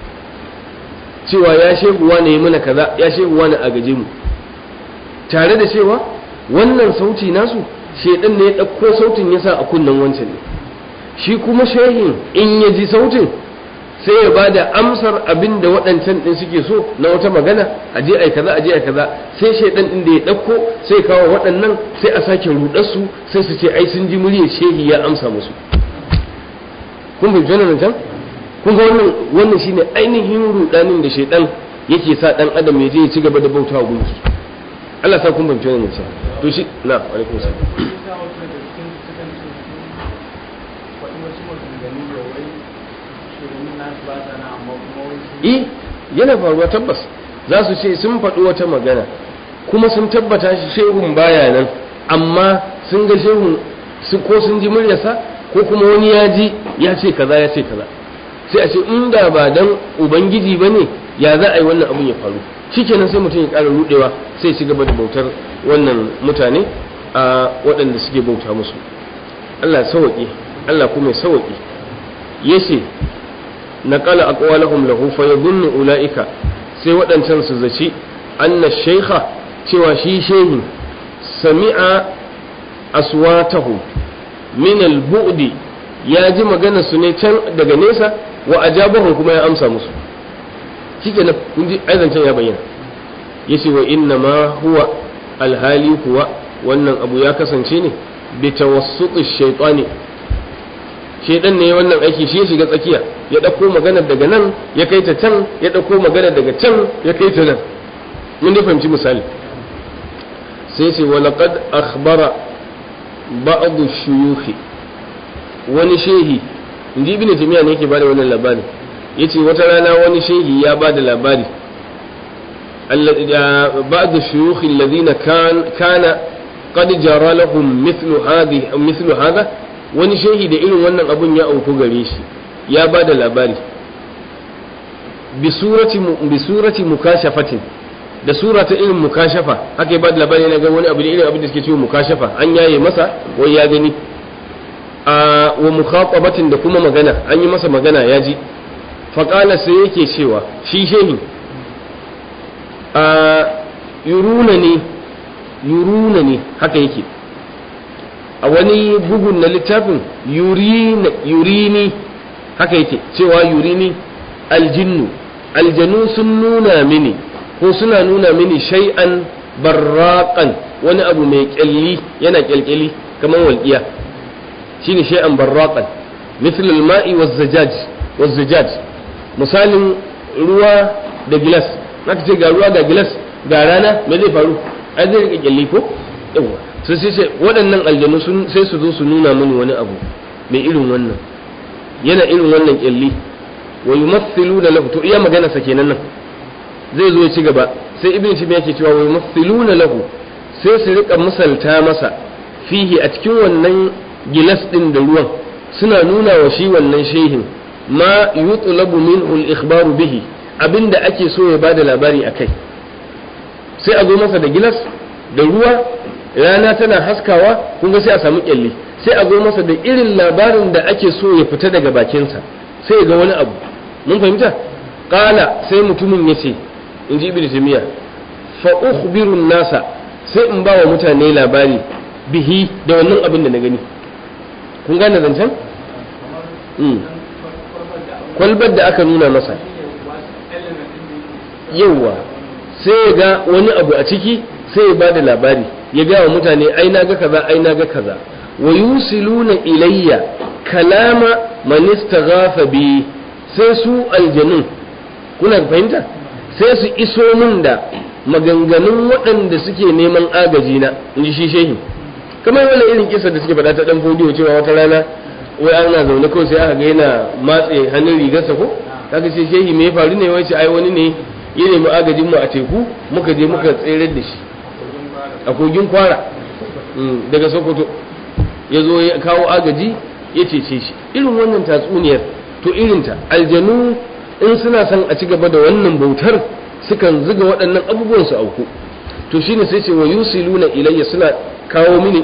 cewa ya shehu wane mana kaza ya shehu wane a gaje mu tare da cewa wannan sauti nasu shedan ne ya ɗauko sautin ya sa a kunnen wancan ne shi kuma shehin in ya ji sautin sai ya ba da amsar abin da waɗancan ɗin suke so na wata magana a je ai kaza a je ai kaza sai shaidan ɗin da ya ɗauko sai kawo waɗannan sai a sake rudar su sai su ce ai sun ji muryar shehi ya amsa musu kun fahimci wannan can kun ga wannan wannan shine ainihin rudanin da shaidan yake sa dan adam ya je ya ci gaba da bautawa gunki Allah sa kun fahimci wannan can to shi na alaikum salam eh yana faruwa tabbas za su ce sun faɗi wata magana kuma sun tabbata shi shehun baya nan amma sun ga shehun ko sun ji muryarsa ko kuma wani ya ji ya ce kaza ya ce kaza sai a ce inda ba dan ubangiji ba ne ya za a yi wannan abun ya faru shikenan sai mutum ya ƙara rudewa sai ci gaba da bautar wannan mutane a waɗanda suke bauta musu Allah sawaƙi Allah kuma sawaƙi yace نقل أقوالهم له فيظن أولئك sai waɗancan su zaci anna shaikha cewa shi shehin sami'a aswatahu min al-bu'di ya ji magana su ne can daga nesa wa ajabahum kuma ya amsa musu shikenan kun ji aizancan ya bayyana yace wa inna ma huwa alhali kuwa wannan abu ya kasance ne bi tawassuti shaytani shedan ne wannan aiki shi ya shiga tsakiya ya ɗauko maganar daga nan ya kai ta can ya ɗauko maganar daga can ya kai ta nan mun da fahimci misali sai ce wa laqad akhbara ba'd shuyukh wani shehi inji ibnu timiya ne yake bada wannan labari yace wata rana wani shehi ya bada labari بعض الشيوخ الذين كان كان قد جرى لهم مثل هذه مثل هذا wani shehi da irin wannan abun ya auku gare shi ya ba da labari bi surati mukashafatin da sura ta irin mukashafa haka ya ba da labari yana ga wani abu da irin abin da suke cewa mukashafa an yaye masa wai ya gani a wa mukhatabatin da kuma magana an yi masa magana ya ji faƙala sai yake cewa shi shehi a yuruna ne yuruna ne haka yake a wani bugun na littafin yurini haka yake cewa yurini aljinnu aljanu sun nuna mini ko suna nuna mini shay'an barraqan wani abu mai kyalli yana kyalkyali kamar walƙiya shine shay'an barraqan mithl al-ma'i waz-zajaj waz-zajaj misalin ruwa da gilas naka ce ga ruwa ga gilas ga rana me zai faru ai zai rika kyalli ko yawa sai sai sai waɗannan aljanu sun sai su zo su nuna mini wani abu mai irin wannan yana irin wannan kyalli wa yumathiluna lahu to iya magana sa kenan nan zai zo ya ci gaba sai ibn timi yake cewa wa yumathiluna lahu sai su rika misalta masa fihi a cikin wannan gilas din da ruwan suna nuna wa shi wannan shehin ma yutlabu minhu al-ikhbaru bihi abinda ake so ya bada labari akai sai a zo masa da gilas da ruwa rana tana haskawa kun ga sai a samu kyalli sai a zo masa da irin labarin da ake so ya fita daga bakinsa sai ya ga wani abu mun fahimta qala sai mutumin yace in ji ibnu taymiya fa ukhbiru nasa sai in ba wa mutane labari bihi da wannan abin da na gani kun gane zancen kwalbar da aka nuna masa yauwa sai ya ga wani abu a ciki sai ya bada labari ya gaya wa mutane ai na ga kaza ai na ga kaza wa yusiluna ilayya kalama man istaghafa bi sai su aljanun kuna fahimta sai su iso min da maganganun waɗanda suke neman agaji na in ji shi shehi kamar wani irin kisa da suke faɗa ta ɗan fodiyo cewa wata rana wai ana zaune kawai sai aka ga yana matse hannun rigarsa ko kaga sai shehi me ya faru ne wai ai wani ne ya nemi agajin mu a teku muka je muka tsere da shi a kogin kwara daga sokoto ya zo ya kawo agaji ya cece shi irin wannan tatsuniyar to irinta aljanu in suna son a ci gaba da wannan bautar sukan ziga waɗannan abubuwan su auku to shine sai ce wa yusiluna ilayya suna kawo mini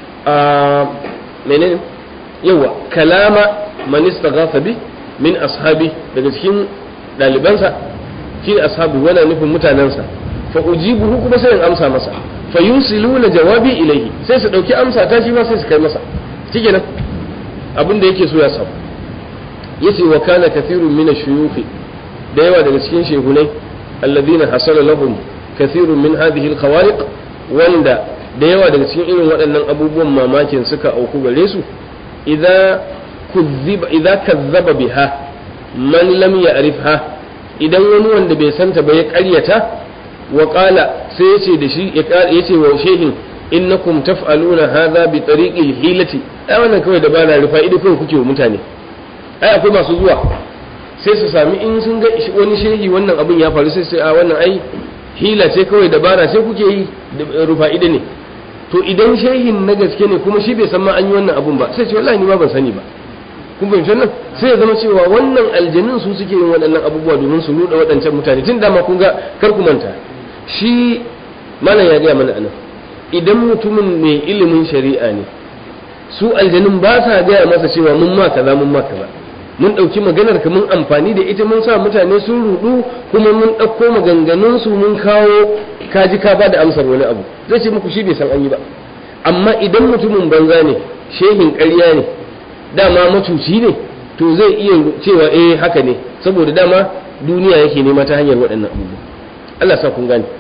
a menene yawa kalama man istaghatha bi min ashabi daga cikin dalibansa shine ashabi wala nufin mutanensa fa ujibuhu kuma sai in amsa masa fa yusiluna jawabi ilayhi sai su dauki amsa ta shi ma sai su kai masa shikenan abin da yake so ya samu yace wa kana kathirun min ash-shuyukh da yawa daga cikin shehunai alladhina hasala lahum kathirun min hadhihi al-khawariq wanda da yawa daga cikin irin waɗannan abubuwan mamakin suka auku gare su idza kuzziba idza kazzaba biha man lam ya'rifha idan wani wanda bai santa ba ya ƙaryata wa qala sai yace da shi ya ce wa shehin innakum taf'aluna hadha bi tariqil hilati ai wannan kawai da bana rufa ido kawai kuke wa mutane ai akwai masu zuwa sai su sami in sun ga wani shehi wannan abin ya faru sai sai a wannan ai hila ce kawai dabara sai kuke yi rufa ido ne to idan shehin na gaske ne kuma shi bai san ma an yi wannan abun ba sai ce wallahi ni ma ban sani ba kun fahimci wannan sai ya zama cewa wannan aljanun su suke yin waɗannan abubuwa domin su nuda waɗancan mutane tun dama kun ga kar ku manta shi malam ya gaya mana anan idan mutumin mai ilimin shari'a ne su aljanun ba sa gaya masa cewa mun ma kaza mun ma kaza mun ɗauki maganar ka mun amfani da ita mun sa mutane sun rudu kuma mun ɗauko maganganun su mun kawo kaji ka ba da amsar wani abu zai ce muku shi bai san an yi ba amma idan mutumin banza ne shehin ƙarya ne dama macuci ne to zai iya cewa eh haka ne saboda dama duniya yake nema ta hanyar waɗannan abubuwa Allah sa kun gane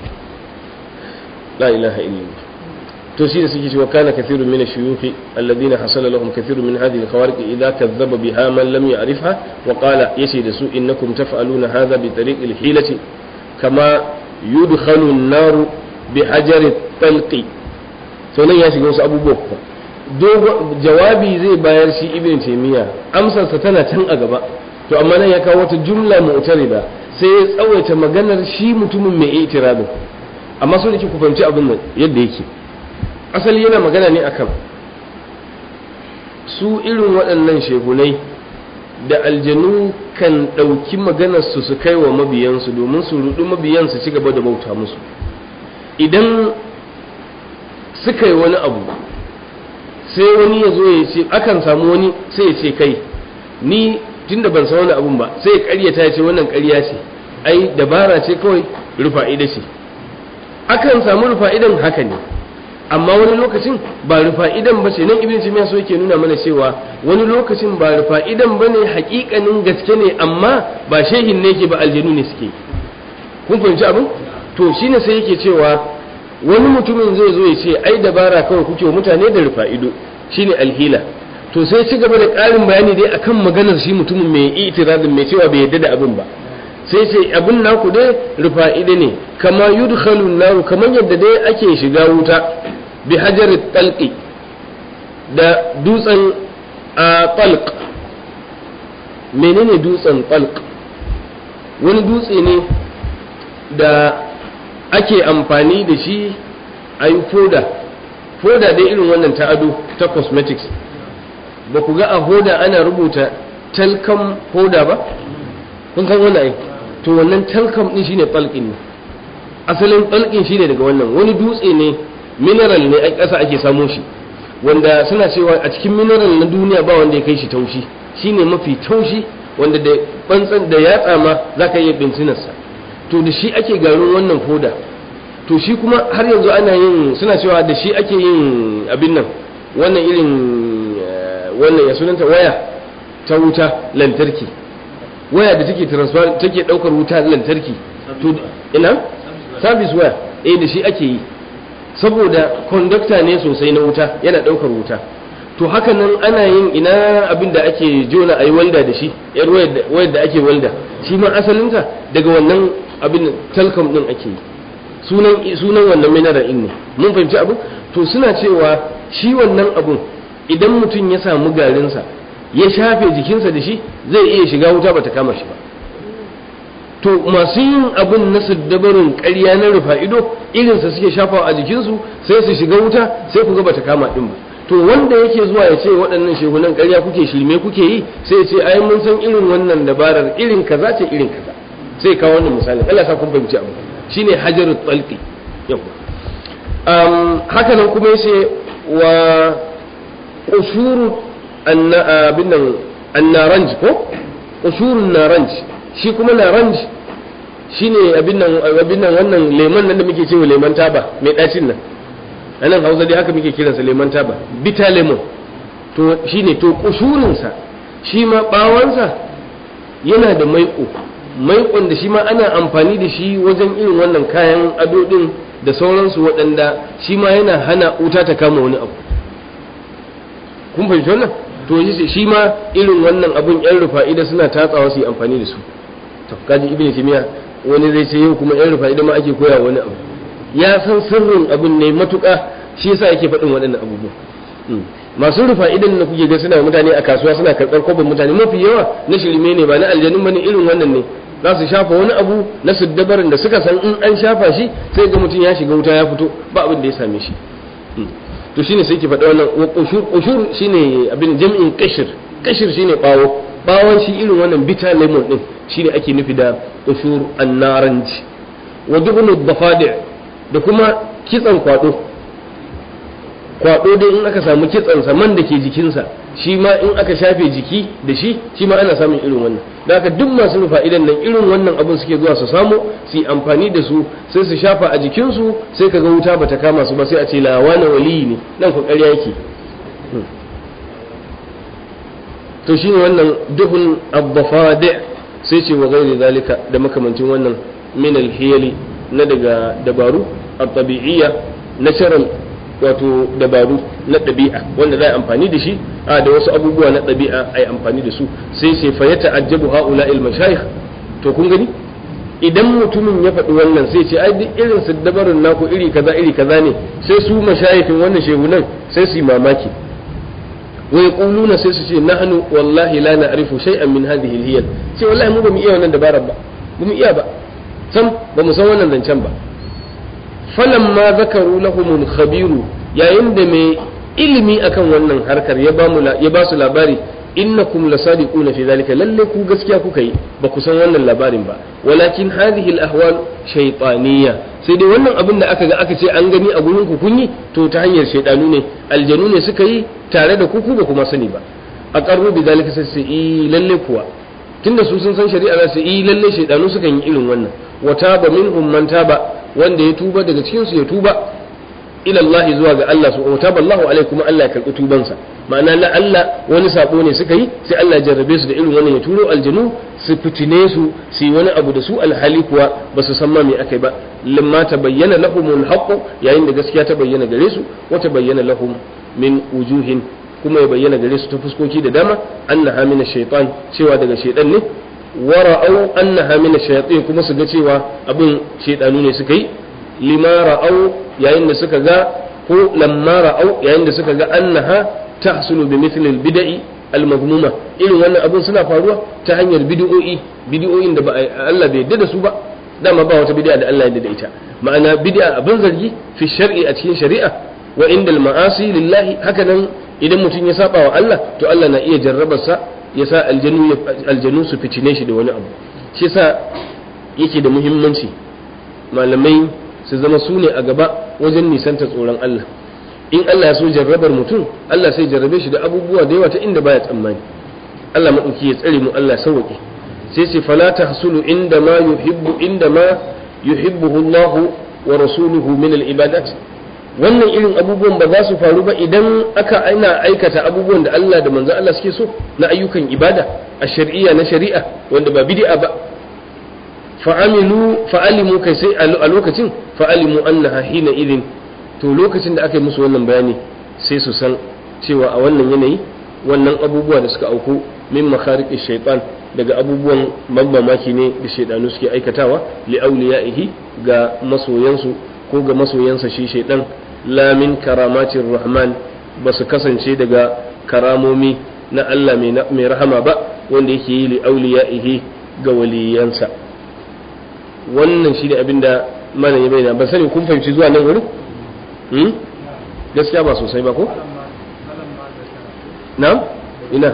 la ilaha illallah to shi da suke cewa kana kathirun min ash-shuyukh alladhina hasala lahum kathirun min hadhihi al-khawariq idha kadhaba biha man lam ya'rifha wa qala yace da su innakum taf'aluna hadha bi tariq al-hilati kama yudkhalu an-nar bi hajar at-talqi to nan ya shiga wasu abubuwa dogo jawabi zai bayar shi ibn taymiya amsarsa tana can a gaba to amma nan ya kawo wata jumla mu'tarida sai ya tsawaita maganar shi mutumin mai itirabin amma so nake ku fahimci abin nan yadda yake asali yana magana ne akan su irin waɗannan shehunai da aljanu kan ɗauki maganarsu su kai wa mabiyansu domin su rudu mabiyansu ci gaba da bauta musu idan suka yi wani abu sai wani ya zo ya ce akan samu wani sai ya ce kai ni tunda ban san wani abun ba sai ya karyata ya ce wannan karya ce ai dabara ce kawai rufa'ida ce akan samu rufa'idan haka ne amma wani lokacin ba rufa'idan ba ce nan ibn timiya so yake nuna mana cewa wani lokacin ba rufa'idan ba ne hakikanin gaske ne amma ba shehin ne ke ba aljanu ne suke kun fahimci abin to shine sai yake cewa wani mutumin zai zo ya ce ai dabara kawai kuke mutane da rufa'ido shine alhila to sai ci gaba da ƙarin bayani dai akan maganar shi mutumin mai itirazin mai cewa bai yadda da abin ba sai ce abin naku dai rufa'ida ne kama yudkhalun naru kamar yadda dai ake shiga wuta bi hajarit talqi da dutsen a talq menene dutsen talq wani dutse ne da ake amfani da shi a yi foda foda dai irin wannan ta ado ta cosmetics ba ku ga a hoda ana rubuta talcum hoda ba kun san wannan ai to wannan talcum din shine talqin ne asalin talqin shine daga wannan wani dutse ne mineral ne a ƙasa ake samo shi wanda suna cewa a cikin mineral na duniya ba wanda ya kai shi taushi shine mafi taushi wanda da bantsan da yatsa ma zaka iya bincinarsa to da shi ake garin wannan foda to shi kuma har yanzu ana yin suna cewa da shi ake yin abin nan wannan irin wannan ya sunanta waya ta wuta lantarki waya da take transfer take daukar wuta lantarki to ina service waya eh da shi ake yi saboda conductor ne sosai na wuta yana daukar wuta to haka nan ana yin ina abin da ake jona ayi walda da shi yar wayar da ake walda shi ma asalinta daga wannan abin telcom din ake yi sunan sunan wannan mineral din ne mun fahimci abu to suna cewa shi wannan abun idan mutum ya samu garinsa ya shafe jikinsa da shi zai iya shiga wuta bata kama shi ba to masu yin abun na dabarun ƙarya na rufa ido irinsa suke shafawa a jikinsu sai su shiga wuta sai ku ga bata kama din ba to wanda yake zuwa ya ce waɗannan shehunan ƙarya kuke shirme kuke yi sai ya ce ai mun san irin wannan dabarar irin kaza ce irin kaza sai kawo wannan misali Allah sa kun fahimci abu shine hajarut talqi yau um, haka nan kuma yace wa qushuru abin nan annaranj ko qushurun naranj shi kuma naranj shine abin nan abin nan wannan lemon nan da muke cewa lemon taba mai dacin nan anan Hausa dai haka muke kiransa lemon taba bitter lemon to shine to kushurin sa shi ma bawansa yana da maiƙo maiƙon da shi ma ana amfani da shi wajen irin wannan kayan ado din da sauransu waɗanda shi ma yana hana wuta ta kama wani abu kun fahimci wannan to shi ma irin wannan abun yan rufa'ida suna tatsawa su yi amfani da su to kaji ibnu timiya wani zai ce yau kuma yan rufa'ida ma ake koya wani abu ya san sirrin abun ne matuƙa shi yasa yake faɗin waɗannan abubuwa masu rufa'idan da kuke ga suna mutane a kasuwa suna karɓar kwabin mutane mafi yawa na shirme ne ba na aljanun bane irin wannan ne za su shafa wani abu na siddabarin da suka san in an shafa shi sai ga mutum ya shiga wuta ya fito ba abin da ya same shi to shine sai ki faɗa wannan wa qushur qushur shine abin jam'in qashir qashir shine bawo bawon shi irin wannan bitter lemon din shine ake nufi da qushur an-naranj wa dubnu dafadi da kuma kitsan kwado kwado dai in aka samu kitsan sa man da ke jikinsa shi ma in aka shafe jiki da shi shi ma ana samun irin wannan da haka duk masu rufa idan nan irin wannan abun suke zuwa su samu su yi amfani da su sai su shafa a jikinsu sai kaga wuta bata kama su ba sai a ce lawana waliyi ne nan ku ƙarya yake to shine wannan duhun abbafadi sai ce wa gairi zalika da makamancin wannan min alhiyali na daga dabaru at-tabi'iyya natural wato dabaru na ɗabi'a wanda za a amfani da shi a da wasu abubuwa na ɗabi'a a yi amfani da su sai sai fa ya ta'ajjabu haula il mashayikh to kun gani idan mutumin ya faɗi wannan sai ce ai duk irin su dabarun naku iri kaza iri kaza ne sai su mashayikhin wannan shehunan sai su yi mamaki wa yaquluna sai su ce nahnu wallahi la na'rifu shay'an min hadhihi al-hiyal sai wallahi mu ba mu iya wannan dabarar ba ba mu iya ba sam ba mu san wannan zancen ba falamma zakaru lahumul khabiru yayin da mai ilimi akan wannan harkar ya ba ya ba su labari innakum lasadiquna fi zalika lalle ku gaskiya kuka yi ba ku san wannan labarin ba walakin hadhihi al-ahwal shaytaniyya sai dai wannan abin da aka ga aka ce an gani a gurin ku kun yi to ta hanyar shaydanu ne aljanu ne suka yi tare da ku ku ba kuma sani ba aqarru bi zalika sai su yi lalle kuwa tunda su sun san shari'a za su yi lalle shaydanu suka yi irin wannan wa taba minhum man taba wanda ya tuba daga cikin su ya tuba ila Allah zuwa ga Allah su wa taba Allahu alaihi kuma Allah ya karbi tubansa ma'ana la Allah wani sabo ne suka yi sai Allah ya jarrabe su da irin wannan ya turo aljanu su fitine su su yi wani abu da su alhali kuwa ba su san ma me akai ba lamma tabayyana lahumul haqq yayin da gaskiya ta bayyana gare su wa tabayyana lahum min wujuhin kuma ya bayyana gare su ta fuskoki da dama annaha min shaytan cewa daga shaytan ne wa ra'au annaha min shayatin kuma su ga cewa abin shaydanu ne suka yi lima ra'au yayin da suka ga ko lamma ra'au yayin da suka ga annaha tahsulu bi mithli al-bid'i al-madhmuma irin wannan abin suna faruwa ta hanyar bid'o'i bid'o'in da ba Allah bai yarda da su ba dama ba wata bid'a da Allah ya yarda da ita ma'ana bid'a abin zargi fi shar'i a cikin shari'a wa inda al-ma'asi lillahi haka nan idan mutum ya saba wa Allah to Allah na iya jarrabar sa ya sa aljanu aljanu su fitine shi da wani abu shi yasa yake da muhimmanci malamai su zama su ne a gaba wajen nisanta tsoron Allah in Allah ya so jarrabar mutum Allah sai jarrabe shi da abubuwa da yawa ta inda baya tsammani Allah madauki ya tsare mu Allah sauke sai ce fala tahsulu inda ma yuhibbu inda ma yuhibbuhu Allah wa rasuluhu min al-ibadat wannan irin abubuwan ba za su faru ba idan aka aina aikata abubuwan da Allah da manzo Allah suke so na ayyukan ibada a shari'a na shari'a wanda ba bid'a ba fa'amilu fa'alimu kai sai a lokacin fa'alimu annaha hina idin to lokacin da aka yi musu wannan bayani sai su san cewa a wannan yanayi wannan abubuwa da suka auku min makhariqish shaytan daga abubuwan mamaki ne da shaidanu suke aikatawa li awliyaihi ga masoyansu ko ga masoyansa shi shaidan la min karamatir rahman ba su kasance daga karamomi na Allah mai rahama ba wanda yake yi li awliyaihi ga waliyansa wannan shi ne abinda malam ya bayyana ban sani kun fahimci zuwa nan wurin hmm? gaskiya ba sosai ba ko na ina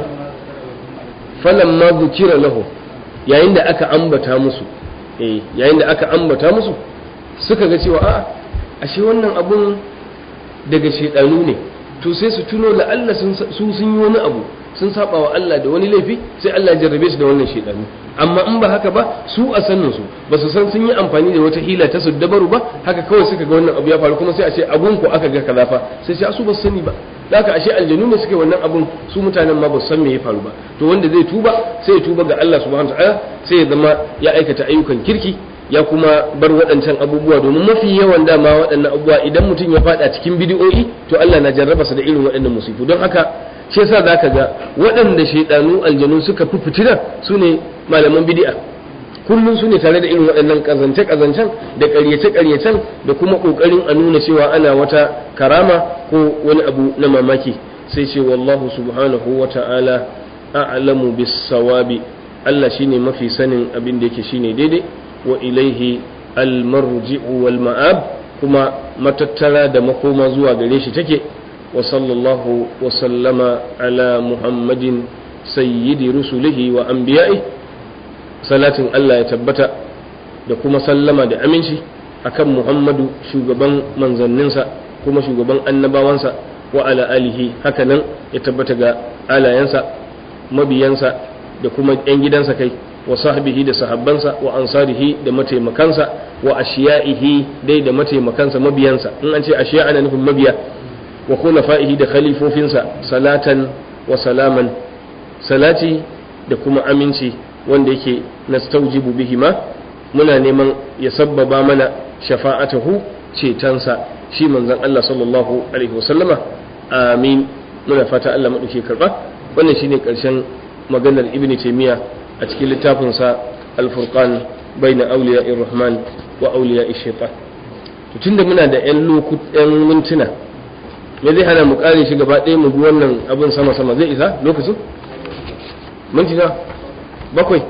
falamma bukira lahu yayin da aka ambata musu eh yayin da aka ambata musu suka ga cewa a ashe wannan abun daga shedanu ne to sai su tuno la Allah sun su sun yi wani abu sun saba wa Allah da wani laifi sai Allah ya jarrabe su da wannan shedanu amma in ba haka ba su a sanin su ba su san sun yi amfani da wata hila ta su dabaru ba haka kawai suka ga wannan abu ya faru kuma sai a ce abun ku aka ga kaza fa sai sai su ba su sani ba da haka ashe aljanu ne suke wannan abun su mutanen ma ba su san me ya faru ba to wanda zai tuba sai ya tuba ga Allah subhanahu wataala sai ya zama ya aikata ayyukan kirki ya kuma bar waɗancan abubuwa domin mafi yawan dama waɗannan abubuwa idan mutum ya faɗa cikin bidiyoyi to Allah na jarraba sa da irin waɗannan musifu don haka shi yasa zaka ga waɗanda shaidanu aljanu suka fi fitina su ne malaman bidi'a kullum su ne tare da irin waɗannan kazance kazancen da ƙaryace ƙaryacen da kuma ƙoƙarin a nuna cewa ana wata karama ko wani abu na mamaki sai ce wallahu subhanahu wa ta'ala a'lamu bis sawabi Allah shine mafi sanin abin da yake shine daidai wa ilaihi almarji'u wal ma'ab kuma matattara da makoma zuwa gare shi take wa sallallahu wa sallama ala muhammadin sayyidi rusulihi wa anbiya'i salatin Allah ya tabbata da kuma sallama da aminci akan muhammadu shugaban manzanninsa kuma shugaban annabawansa wa ala alihi hakanan ya tabbata ga alayensa mabiyansa da kuma 'yan gidansa kai wa sahbihi da sahabbansa wa ansarihi da mataimakansa wa ashiya'ihi dai da mataimakansa mabiyansa in an ce ashiya ana nufin mabiya wa khulafa'ihi da khalifofinsa salatan wa salaman salati da kuma aminci wanda yake nastaujibu bihi ma muna neman ya sabbaba mana shafa'atahu cetonsa shi manzon Allah sallallahu alaihi wasallama amin muna fata Allah madauke karba wannan shine karshen maganar ibnu taymiya a cikin littafinsa alfurqan bai na auliya rahman wa auliya shaitan to tunda muna da yan lokutan mintuna me zai hana mu kare shi gaba ɗaya mu bi wannan abin sama sama zai isa lokacin mintuna bakwai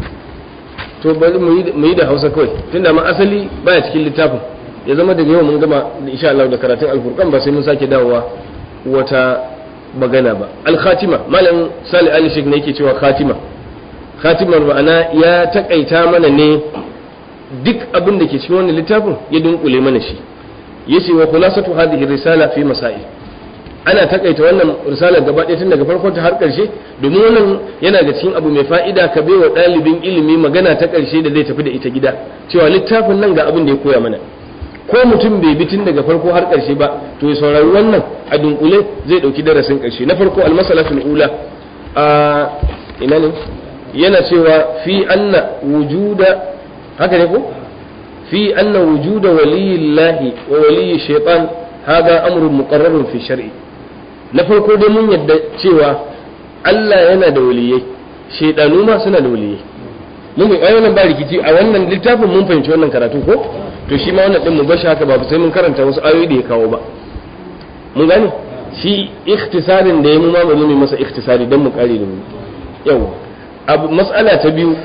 to bari mu yi da hausa kawai tunda ma asali baya cikin littafin ya zama daga yau mun gama insha Allah da karatun alfurqan ba sai mun sake dawowa wata magana ba al-khatima malam sali ali shek ne yake cewa khatima khatimar ma'ana ya takaita mana ne duk abin da ke cikin wannan littafin ya dunkule mana shi yace wa khulasatu hadhihi risala fi masail ana takaita wannan risala gaba ɗaya tun daga farkon ta har ƙarshe domin wannan yana da cikin abu mai fa'ida ka bai wa ɗalibin ilimi magana ta ƙarshe da zai tafi da ita gida cewa littafin nan ga abin da ya koya mana ko mutum bai bi tun daga farko har ƙarshe ba to ya saurari wannan a dunkule zai ɗauki darasin ƙarshe na farko almasalatul ula a ina ne yana cewa fi anna wujuda haka ne ko fi anna wujuda waliyillahi wa waliyi shaitan hada amrun muqarrarun fi shar'i na farko dai mun yadda cewa Allah yana da waliyai shaidanu ma suna da waliyai mun ga wannan ba rikici a wannan littafin mun fahimci wannan karatu ko to shi ma wannan din mu bashi haka ba sai mun karanta wasu ayoyi da ya kawo ba mun gane shi ikhtisarin da ya mu ma ba mu masa ikhtisari dan mu kare da mu yau abu mas'ala ta biyu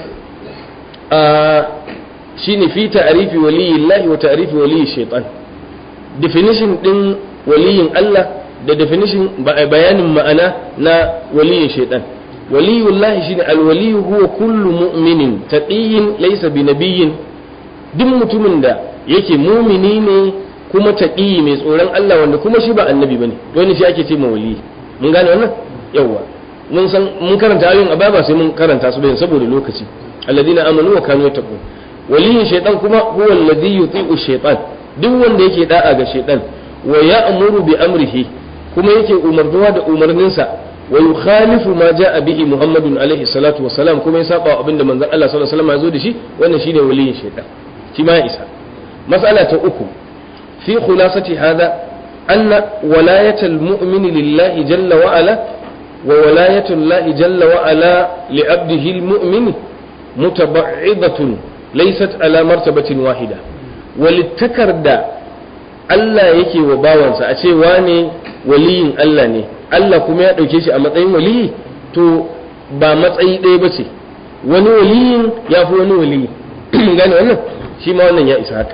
a shine fi ta'rifi waliyillahi wa ta'rifi waliyi shaytan definition din waliyin Allah da definition bayanin ma'ana na waliyin shaytan waliyullahi shine alwaliyu huwa kullu mu'minin taqiyyin laysa binabiyyin duk mutumin da yake mumini ne kuma taqiyi mai tsoron Allah wanda kuma shi ba annabi bane wani shi ake ce ma wali mun gane wannan yawa mun san mun karanta ayoyin ababa sai mun karanta su bayan saboda lokaci alladina amanu wa kanu yattaqun waliyin shaytan kuma huwa alladhi yuti'u shaytan duk wanda yake da'a ga shaytan wa ya'muru bi amrihi kuma yake umarnuwa da umarninsa wa yukhalifu ma ja'a bihi muhammadun alaihi salatu wa salam kuma ya saba abinda manzon Allah sallallahu alaihi wasallam ya zo da shi wannan shine waliyin shaytan shi ma ya isa mas'ala ta uku fi khulasati hadha anna walayata almu'min lillahi jalla wa ala wa walayatu allahi jalla wa ala li abdihi almu'min mutaba'idhatun laysat ala martabatin wahida walittakar da Allah yake wa bawansa a ce wane waliyin Allah ne Allah kuma ya ɗauke shi a matsayin waliyi to ba matsayi ɗaya ba ce wani waliyin ya fi wani waliyi gane wannan shi ma wannan ya isa haka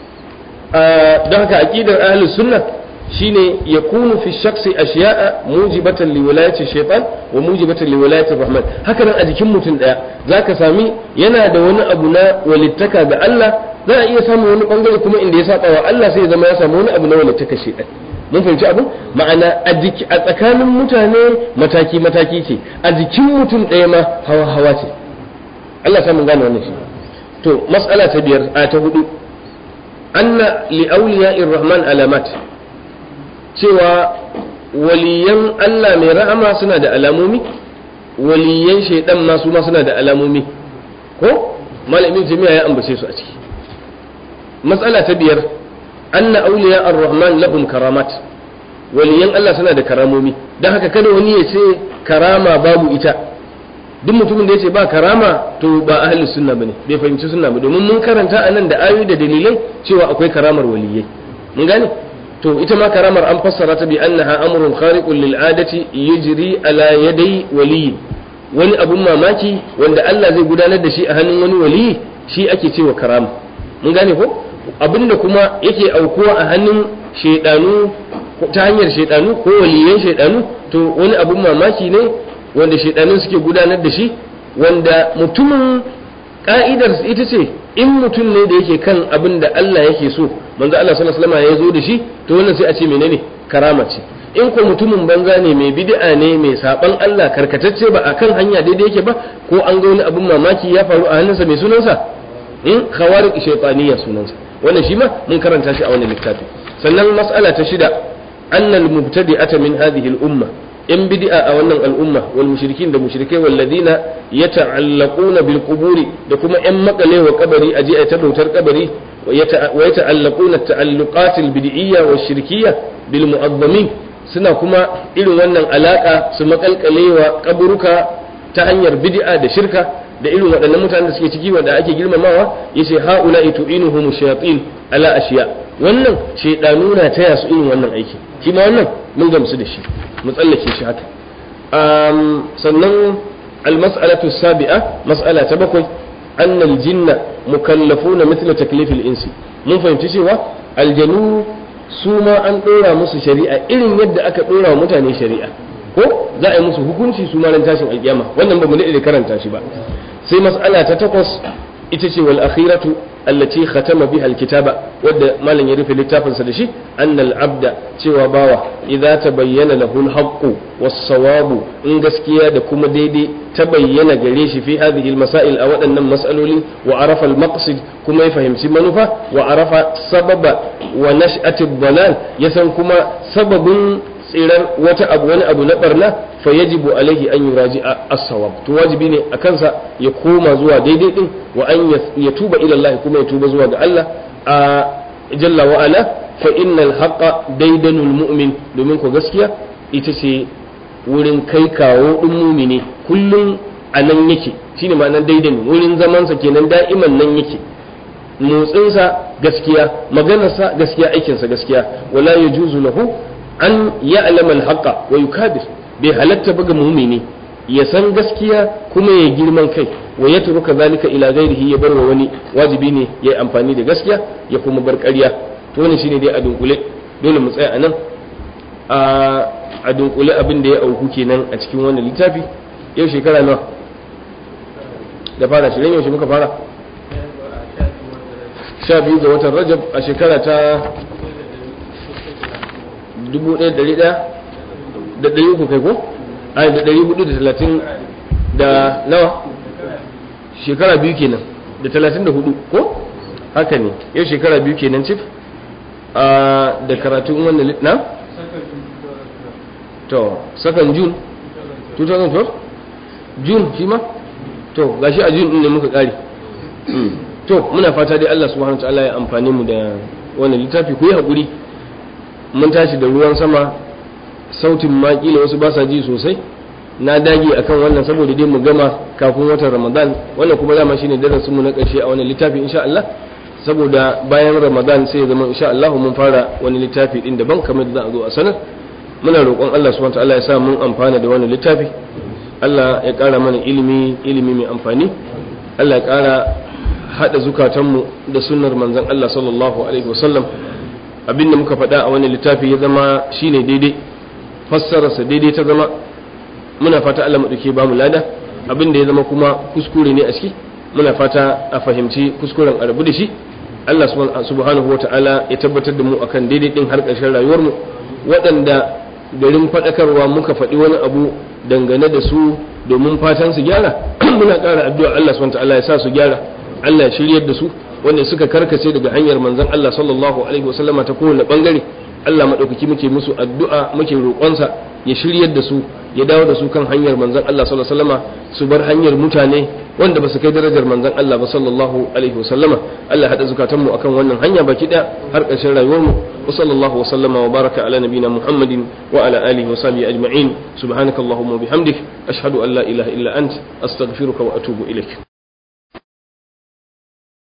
don haka aqidar ahlus sunna shine yakunu fi shakhsi ashiya'a mujibatan li wilayati shaytan wa mujibatan li wilayati rahman haka nan a jikin mutum daya zaka sami yana da wani abu na walittaka ga Allah za a iya samun wani bangare kuma inda ya saba wa Allah sai ya zama ya samu wani abu na walittaka shaytan mun fahimci abin ma'ana a tsakanin mutane mataki mataki ce a jikin mutum ɗaya ma hawa hawa ce Allah samun gane wannan shi to mas'ala ta biyar a ta hudu anna li awliya'ir rahman alamat cewa waliyan Allah mai rahama suna da alamomi waliyan shaidan ma su ma suna da alamomi ko malamin jami'a ya ambace su a ciki matsala ta biyar anna awliya ar-rahman lahum karamat waliyan Allah suna da karamomi dan haka kada wani ya ce karama babu ita duk mutumin da ya ce ba karama to ba ahli sunna bane bai fahimci sunna ba domin mun karanta anan da ayoyi da dalilai cewa akwai karamar waliyai mun gane to ita ma karamar an fassara ta bi annaha amrun khariqun lil adati yajri ala yadai waliyi wani abun mamaki wanda Allah zai gudanar da shi a hannun wani waliyi shi ake cewa karama mun gane ko abinda kuma yake aukuwa a hannun shaidanu ta hanyar shaidanu ko waliyan shaidanu to wani abun mamaki ne wanda shaidanun suke gudanar da shi wanda mutumin ka'idar ita ce in mutum ne da yake kan abin da Allah yake so manzo Allah sallallahu alaihi wasallam ya zo da shi to wannan sai a ce menene karama ce in ko mutumin banza ne mai bid'a ne mai saban Allah karkatacce ba akan hanya daidai yake ba ko an ga wani abin mamaki ya faru a hannunsa mai sunansa in khawariq shaytaniya sunansa wannan shi ma mun karanta shi a wannan littafi sannan mas'ala ta shida annal mubtadi'ata min hadhihi al-umma in bid'a a wannan al'umma wal mushrikin da mushrikai walladina yata'allaquna bil quburi da kuma yan makale wa kabari aje a ta bautar kabari wa yata'allaquna ta'alluqat al bid'iyya wa shirkiyya bil mu'azzamin suna kuma irin wannan alaka su makalkale wa kaburuka ta hanyar bid'a da shirka da irin waɗannan mutanen da suke ciki wanda ake girmamawa yace haula itu'inuhum shayatin ala ashiya wannan shaydanu na taya su irin wannan aiki shi ma wannan mun gamsu da shi mu tsallake shi haka sannan almas'alatu sabi'a mas'ala ta bakwai annal jinna mukallafuna mithla taklifil insi mun fahimci cewa aljanu su ma an dora musu shari'a irin yadda aka dora wa mutane shari'a ko za a yi musu hukunci su ma ran tashin alkiyama wannan ba mu da karanta shi ba sai mas'ala ta takwas ita ce wal akhiratu allati khatama biha alkitaba wadda malam ya rufe littafinsa da shi annal abda cewa bawa idza tabayyana lahu alhaqqu was-sawabu in gaskiya da kuma daidai ta bayyana gare shi fi hadhihi almasail a waɗannan mas'aloli wa arafa almaqsid kuma ya fahimci manufa wa arafa sababa wa nash'ati ad-dalal ya san kuma sababin tsirar wata abu wani abu na barna fa yajibu alaihi an yuraji as-sawab to wajibi ne a kansa ya koma zuwa daidai din wa an ya tuba ila Allah kuma ya tuba zuwa ga Allah a jalla wa ala fa innal haqqa daidanul mu'min domin ko gaskiya ita ce wurin kai kawo ɗin mumini kullum a nan yake shine ma'anar daidai wurin zamansa kenan da'iman nan yake motsinsa gaskiya maganarsa gaskiya aikinsa gaskiya wala ya juzu lahu an ya'lama al-haqqa wa yukabir bai halatta ba ga mumini ya san gaskiya kuma ya girman kai wa ya turuka zalika ila ghairihi ya barwa wani wajibi ne ya yi amfani da gaskiya ya kuma bar ƙarya to wannan shine dai a dunkule dole mu tsaya anan a a dunkule abin da ya auku kenan a cikin wannan littafi yau shekara nawa da fara shirin yaushe muka fara sha biyu ga watan rajab a shekara ta dubu ɗaya ɗari ɗaya da ɗari uku kai ko ai da ɗari hudu da talatin da nawa shekara biyu kenan da talatin da hudu ko haka ne yau shekara biyu kenan cif a da karatun wannan lit na to sakan jun 2012 jun shi ma to gashi a jun din ne muka kare to muna fata dai Allah subhanahu wataala ya amfane mu da wannan littafi ku yi hakuri mun tashi da ruwan sama sautin ma kila wasu ba sa ji sosai na dage akan wannan saboda dai mu gama kafin watan Ramadan wannan kuma dama shine darasin mu na ƙarshe a wannan littafi insha Allah saboda bayan Ramadan sai ya zama insha Allah mun fara wani littafi din daban kamar da za a zo a sanar muna roƙon Allah subhanahu wataala ya sa mun amfana da wannan littafi Allah ya ƙara mana ilimi ilimi mai amfani Allah ya ƙara haɗa zukatanmu da sunnar manzon Allah sallallahu alaihi wasallam abin da muka faɗa a wani littafi ya zama shine daidai fassararsa daidai ta zama muna fata Allah maɗauke ba mu lada abin da ya zama kuma kuskure ne a ciki muna fata a fahimci kuskuren a rabu da shi Allah subhanahu wa ta'ala ya tabbatar da mu akan daidai din har ƙarshen rayuwarmu waɗanda garin faɗakarwa muka faɗi wani abu dangane da su domin fatan su gyara muna ƙara addu'a Allah subhanahu wa ta'ala ya sa su gyara Allah ya shiryar da su wanda suka karkace daga hanyar manzon Allah sallallahu alaihi wasallama ta kowane bangare Allah madaukaki muke musu addu'a muke roƙonsa ya shiryar da su ya dawo da su kan hanyar manzon Allah sallallahu alaihi wasallama su bar hanyar mutane wanda ba su kai darajar manzon Allah ba sallallahu alaihi wasallama Allah hada zukatan mu akan wannan hanya baki da har ƙarshen rayuwar mu wa sallallahu wa sallama wa baraka ala nabina Muhammadin wa ala alihi wa sahbihi ajma'in subhanakallahumma wa bihamdik ashhadu an la ilaha illa ant astaghfiruka wa atubu ilaik